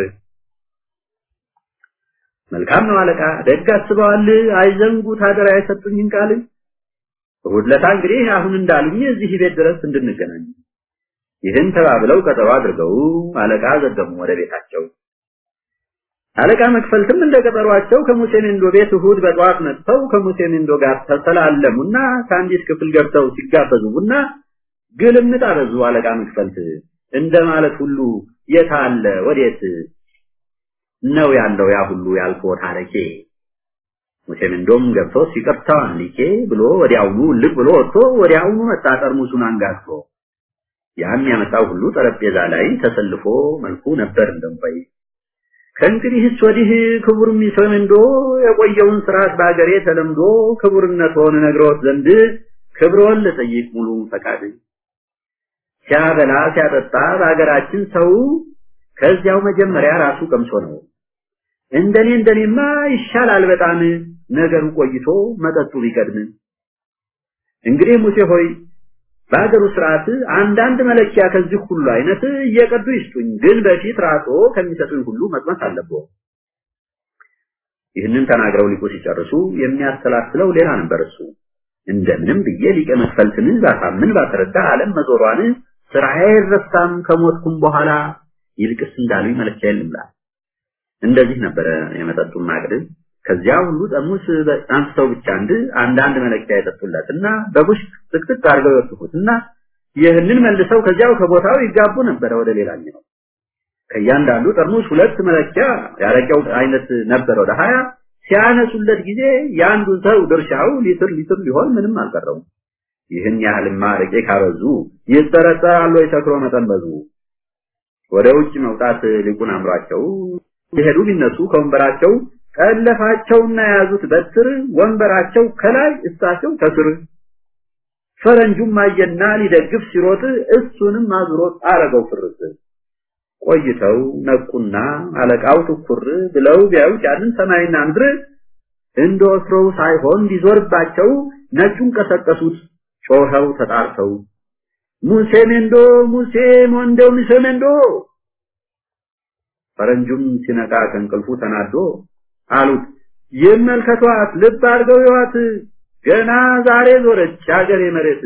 መልካም ነው አለቃ፣ ደግ አስበዋል። አይዘንጉት አደራ የሰጡኝን ቃል። እሑድ ዕለት እንግዲህ አሁን እንዳሉኝ እዚህ ቤት ድረስ እንድንገናኝ ይህን ተባብለው ቀጠሮ አድርገው አለቃ ዘገሙ ወደ ቤታቸው። አለቃ መክፈልትም እንደ ቀጠሯቸው ከሙሴ ሜንዶ ቤት እሑድ በጠዋት መጥተው ከሙሴ ሜንዶ ጋር ተሰላለሙና ከአንዲት ክፍል ገብተው ሲጋበዙ ቡና ግልምጥ አበዙ። አለቃ መክፈልት እንደ ማለት ሁሉ የት አለ ወዴት ነው ያለው ያ ሁሉ ያልፎ ታሪኬ። ሙሴ ሜንዶም ገብቶ ሲቀርታው ሊቄ ብሎ ወዲያውኑ ልቅ ብሎ ወጥቶ ወዲያውኑ መጣ ጠርሙሱን አንጋግቶ። ያም ያመጣው ሁሉ ጠረጴዛ ላይ ተሰልፎ መልኩ ነበር እንደምባይ ከእንግዲህስ ወዲህ ክቡር ሚሰመንዶ የቆየውን ስርዓት በአገሬ ተለምዶ ክቡርነት ሆነ ነግሮት ዘንድ ክብሮን ልጠይቅ ሙሉ ፈቃድ ሲያበላ ሲያጠጣ በአገራችን ሰው ከዚያው መጀመሪያ ራሱ ቀምሶ ነው። እንደኔ እንደኔማ ይሻላል በጣም ነገሩ ቆይቶ መጠጡ ቢቀድም። እንግዲህ ሙሴ ሆይ በሀገሩ ስርዓት አንዳንድ መለኪያ ከዚህ ሁሉ አይነት እየቀዱ ይስጡኝ፣ ግን በፊት ራሶ ከሚሰጡኝ ሁሉ መቅመስ አለብዎ። ይህንን ተናግረው ሊቁ ሲጨርሱ የሚያሰላስለው ሌላ ነበር እሱ። እንደምንም ብዬ ሊቀ መክፈልትን ባሳምን ባስረዳ ዓለም መዞሯን ስራዬ አይረሳም ከሞትኩም በኋላ ይልቅስ እንዳሉኝ መለኪያ የለምላ። እንደዚህ ነበረ የመጠጡን ማቅድ። ከዚያ ሁሉ ጠርሙስ አንስተው ብቻ አንድ አንዳንድ መለኪያ የጠጡለትና በቡሽ ጥቅጥቅ አድርገው ይወስፉትና ይህንን መልሰው ከዚያው ከቦታው ይጋቡ ነበረ ወደ ሌላኛው። ከእያንዳንዱ ጠርሙስ ሁለት መለኪያ ያረቂያው አይነት ነበር ወደ ሀያ ሲያነሱለት ጊዜ የአንዱን ሰው ድርሻው ሊትር ሊትር ሊሆን ምንም አልቀረውም። ይህን ያህልማ አረቄ ካበዙ ይጠረጠራሉ የሰክሮ መጠን በዙ። ወደ ውጭ መውጣት ሊቁን አምሯቸው የሄዱ ቢነሱ ከወንበራቸው ቀለፋቸውና የያዙት በትር ወንበራቸው ከላይ እሳቸው ከስር ፈረንጁም አየና ሊደግፍ ሲሮጥ እሱንም አዙሮት አረገው ፍርስ ቆይተው ነቁና አለቃው ትኩር ብለው ቢያዩት ያንን ሰማይና ምድር እንደ ወትሮው ሳይሆን ሊዞርባቸው ነጩን ቀሰቀሱት ጮኸው ተጣርተው ሙሴ ሜንዶ ሙሴ ሞንዶ ሙሴ ሜንዶ ፈረንጁም ሲነቃ ከእንቅልፉ ተናዶ አሉት ይመልከቷት ልብ አድርገው ይዋት ገና ዛሬ ዞረች አገሬ መሬት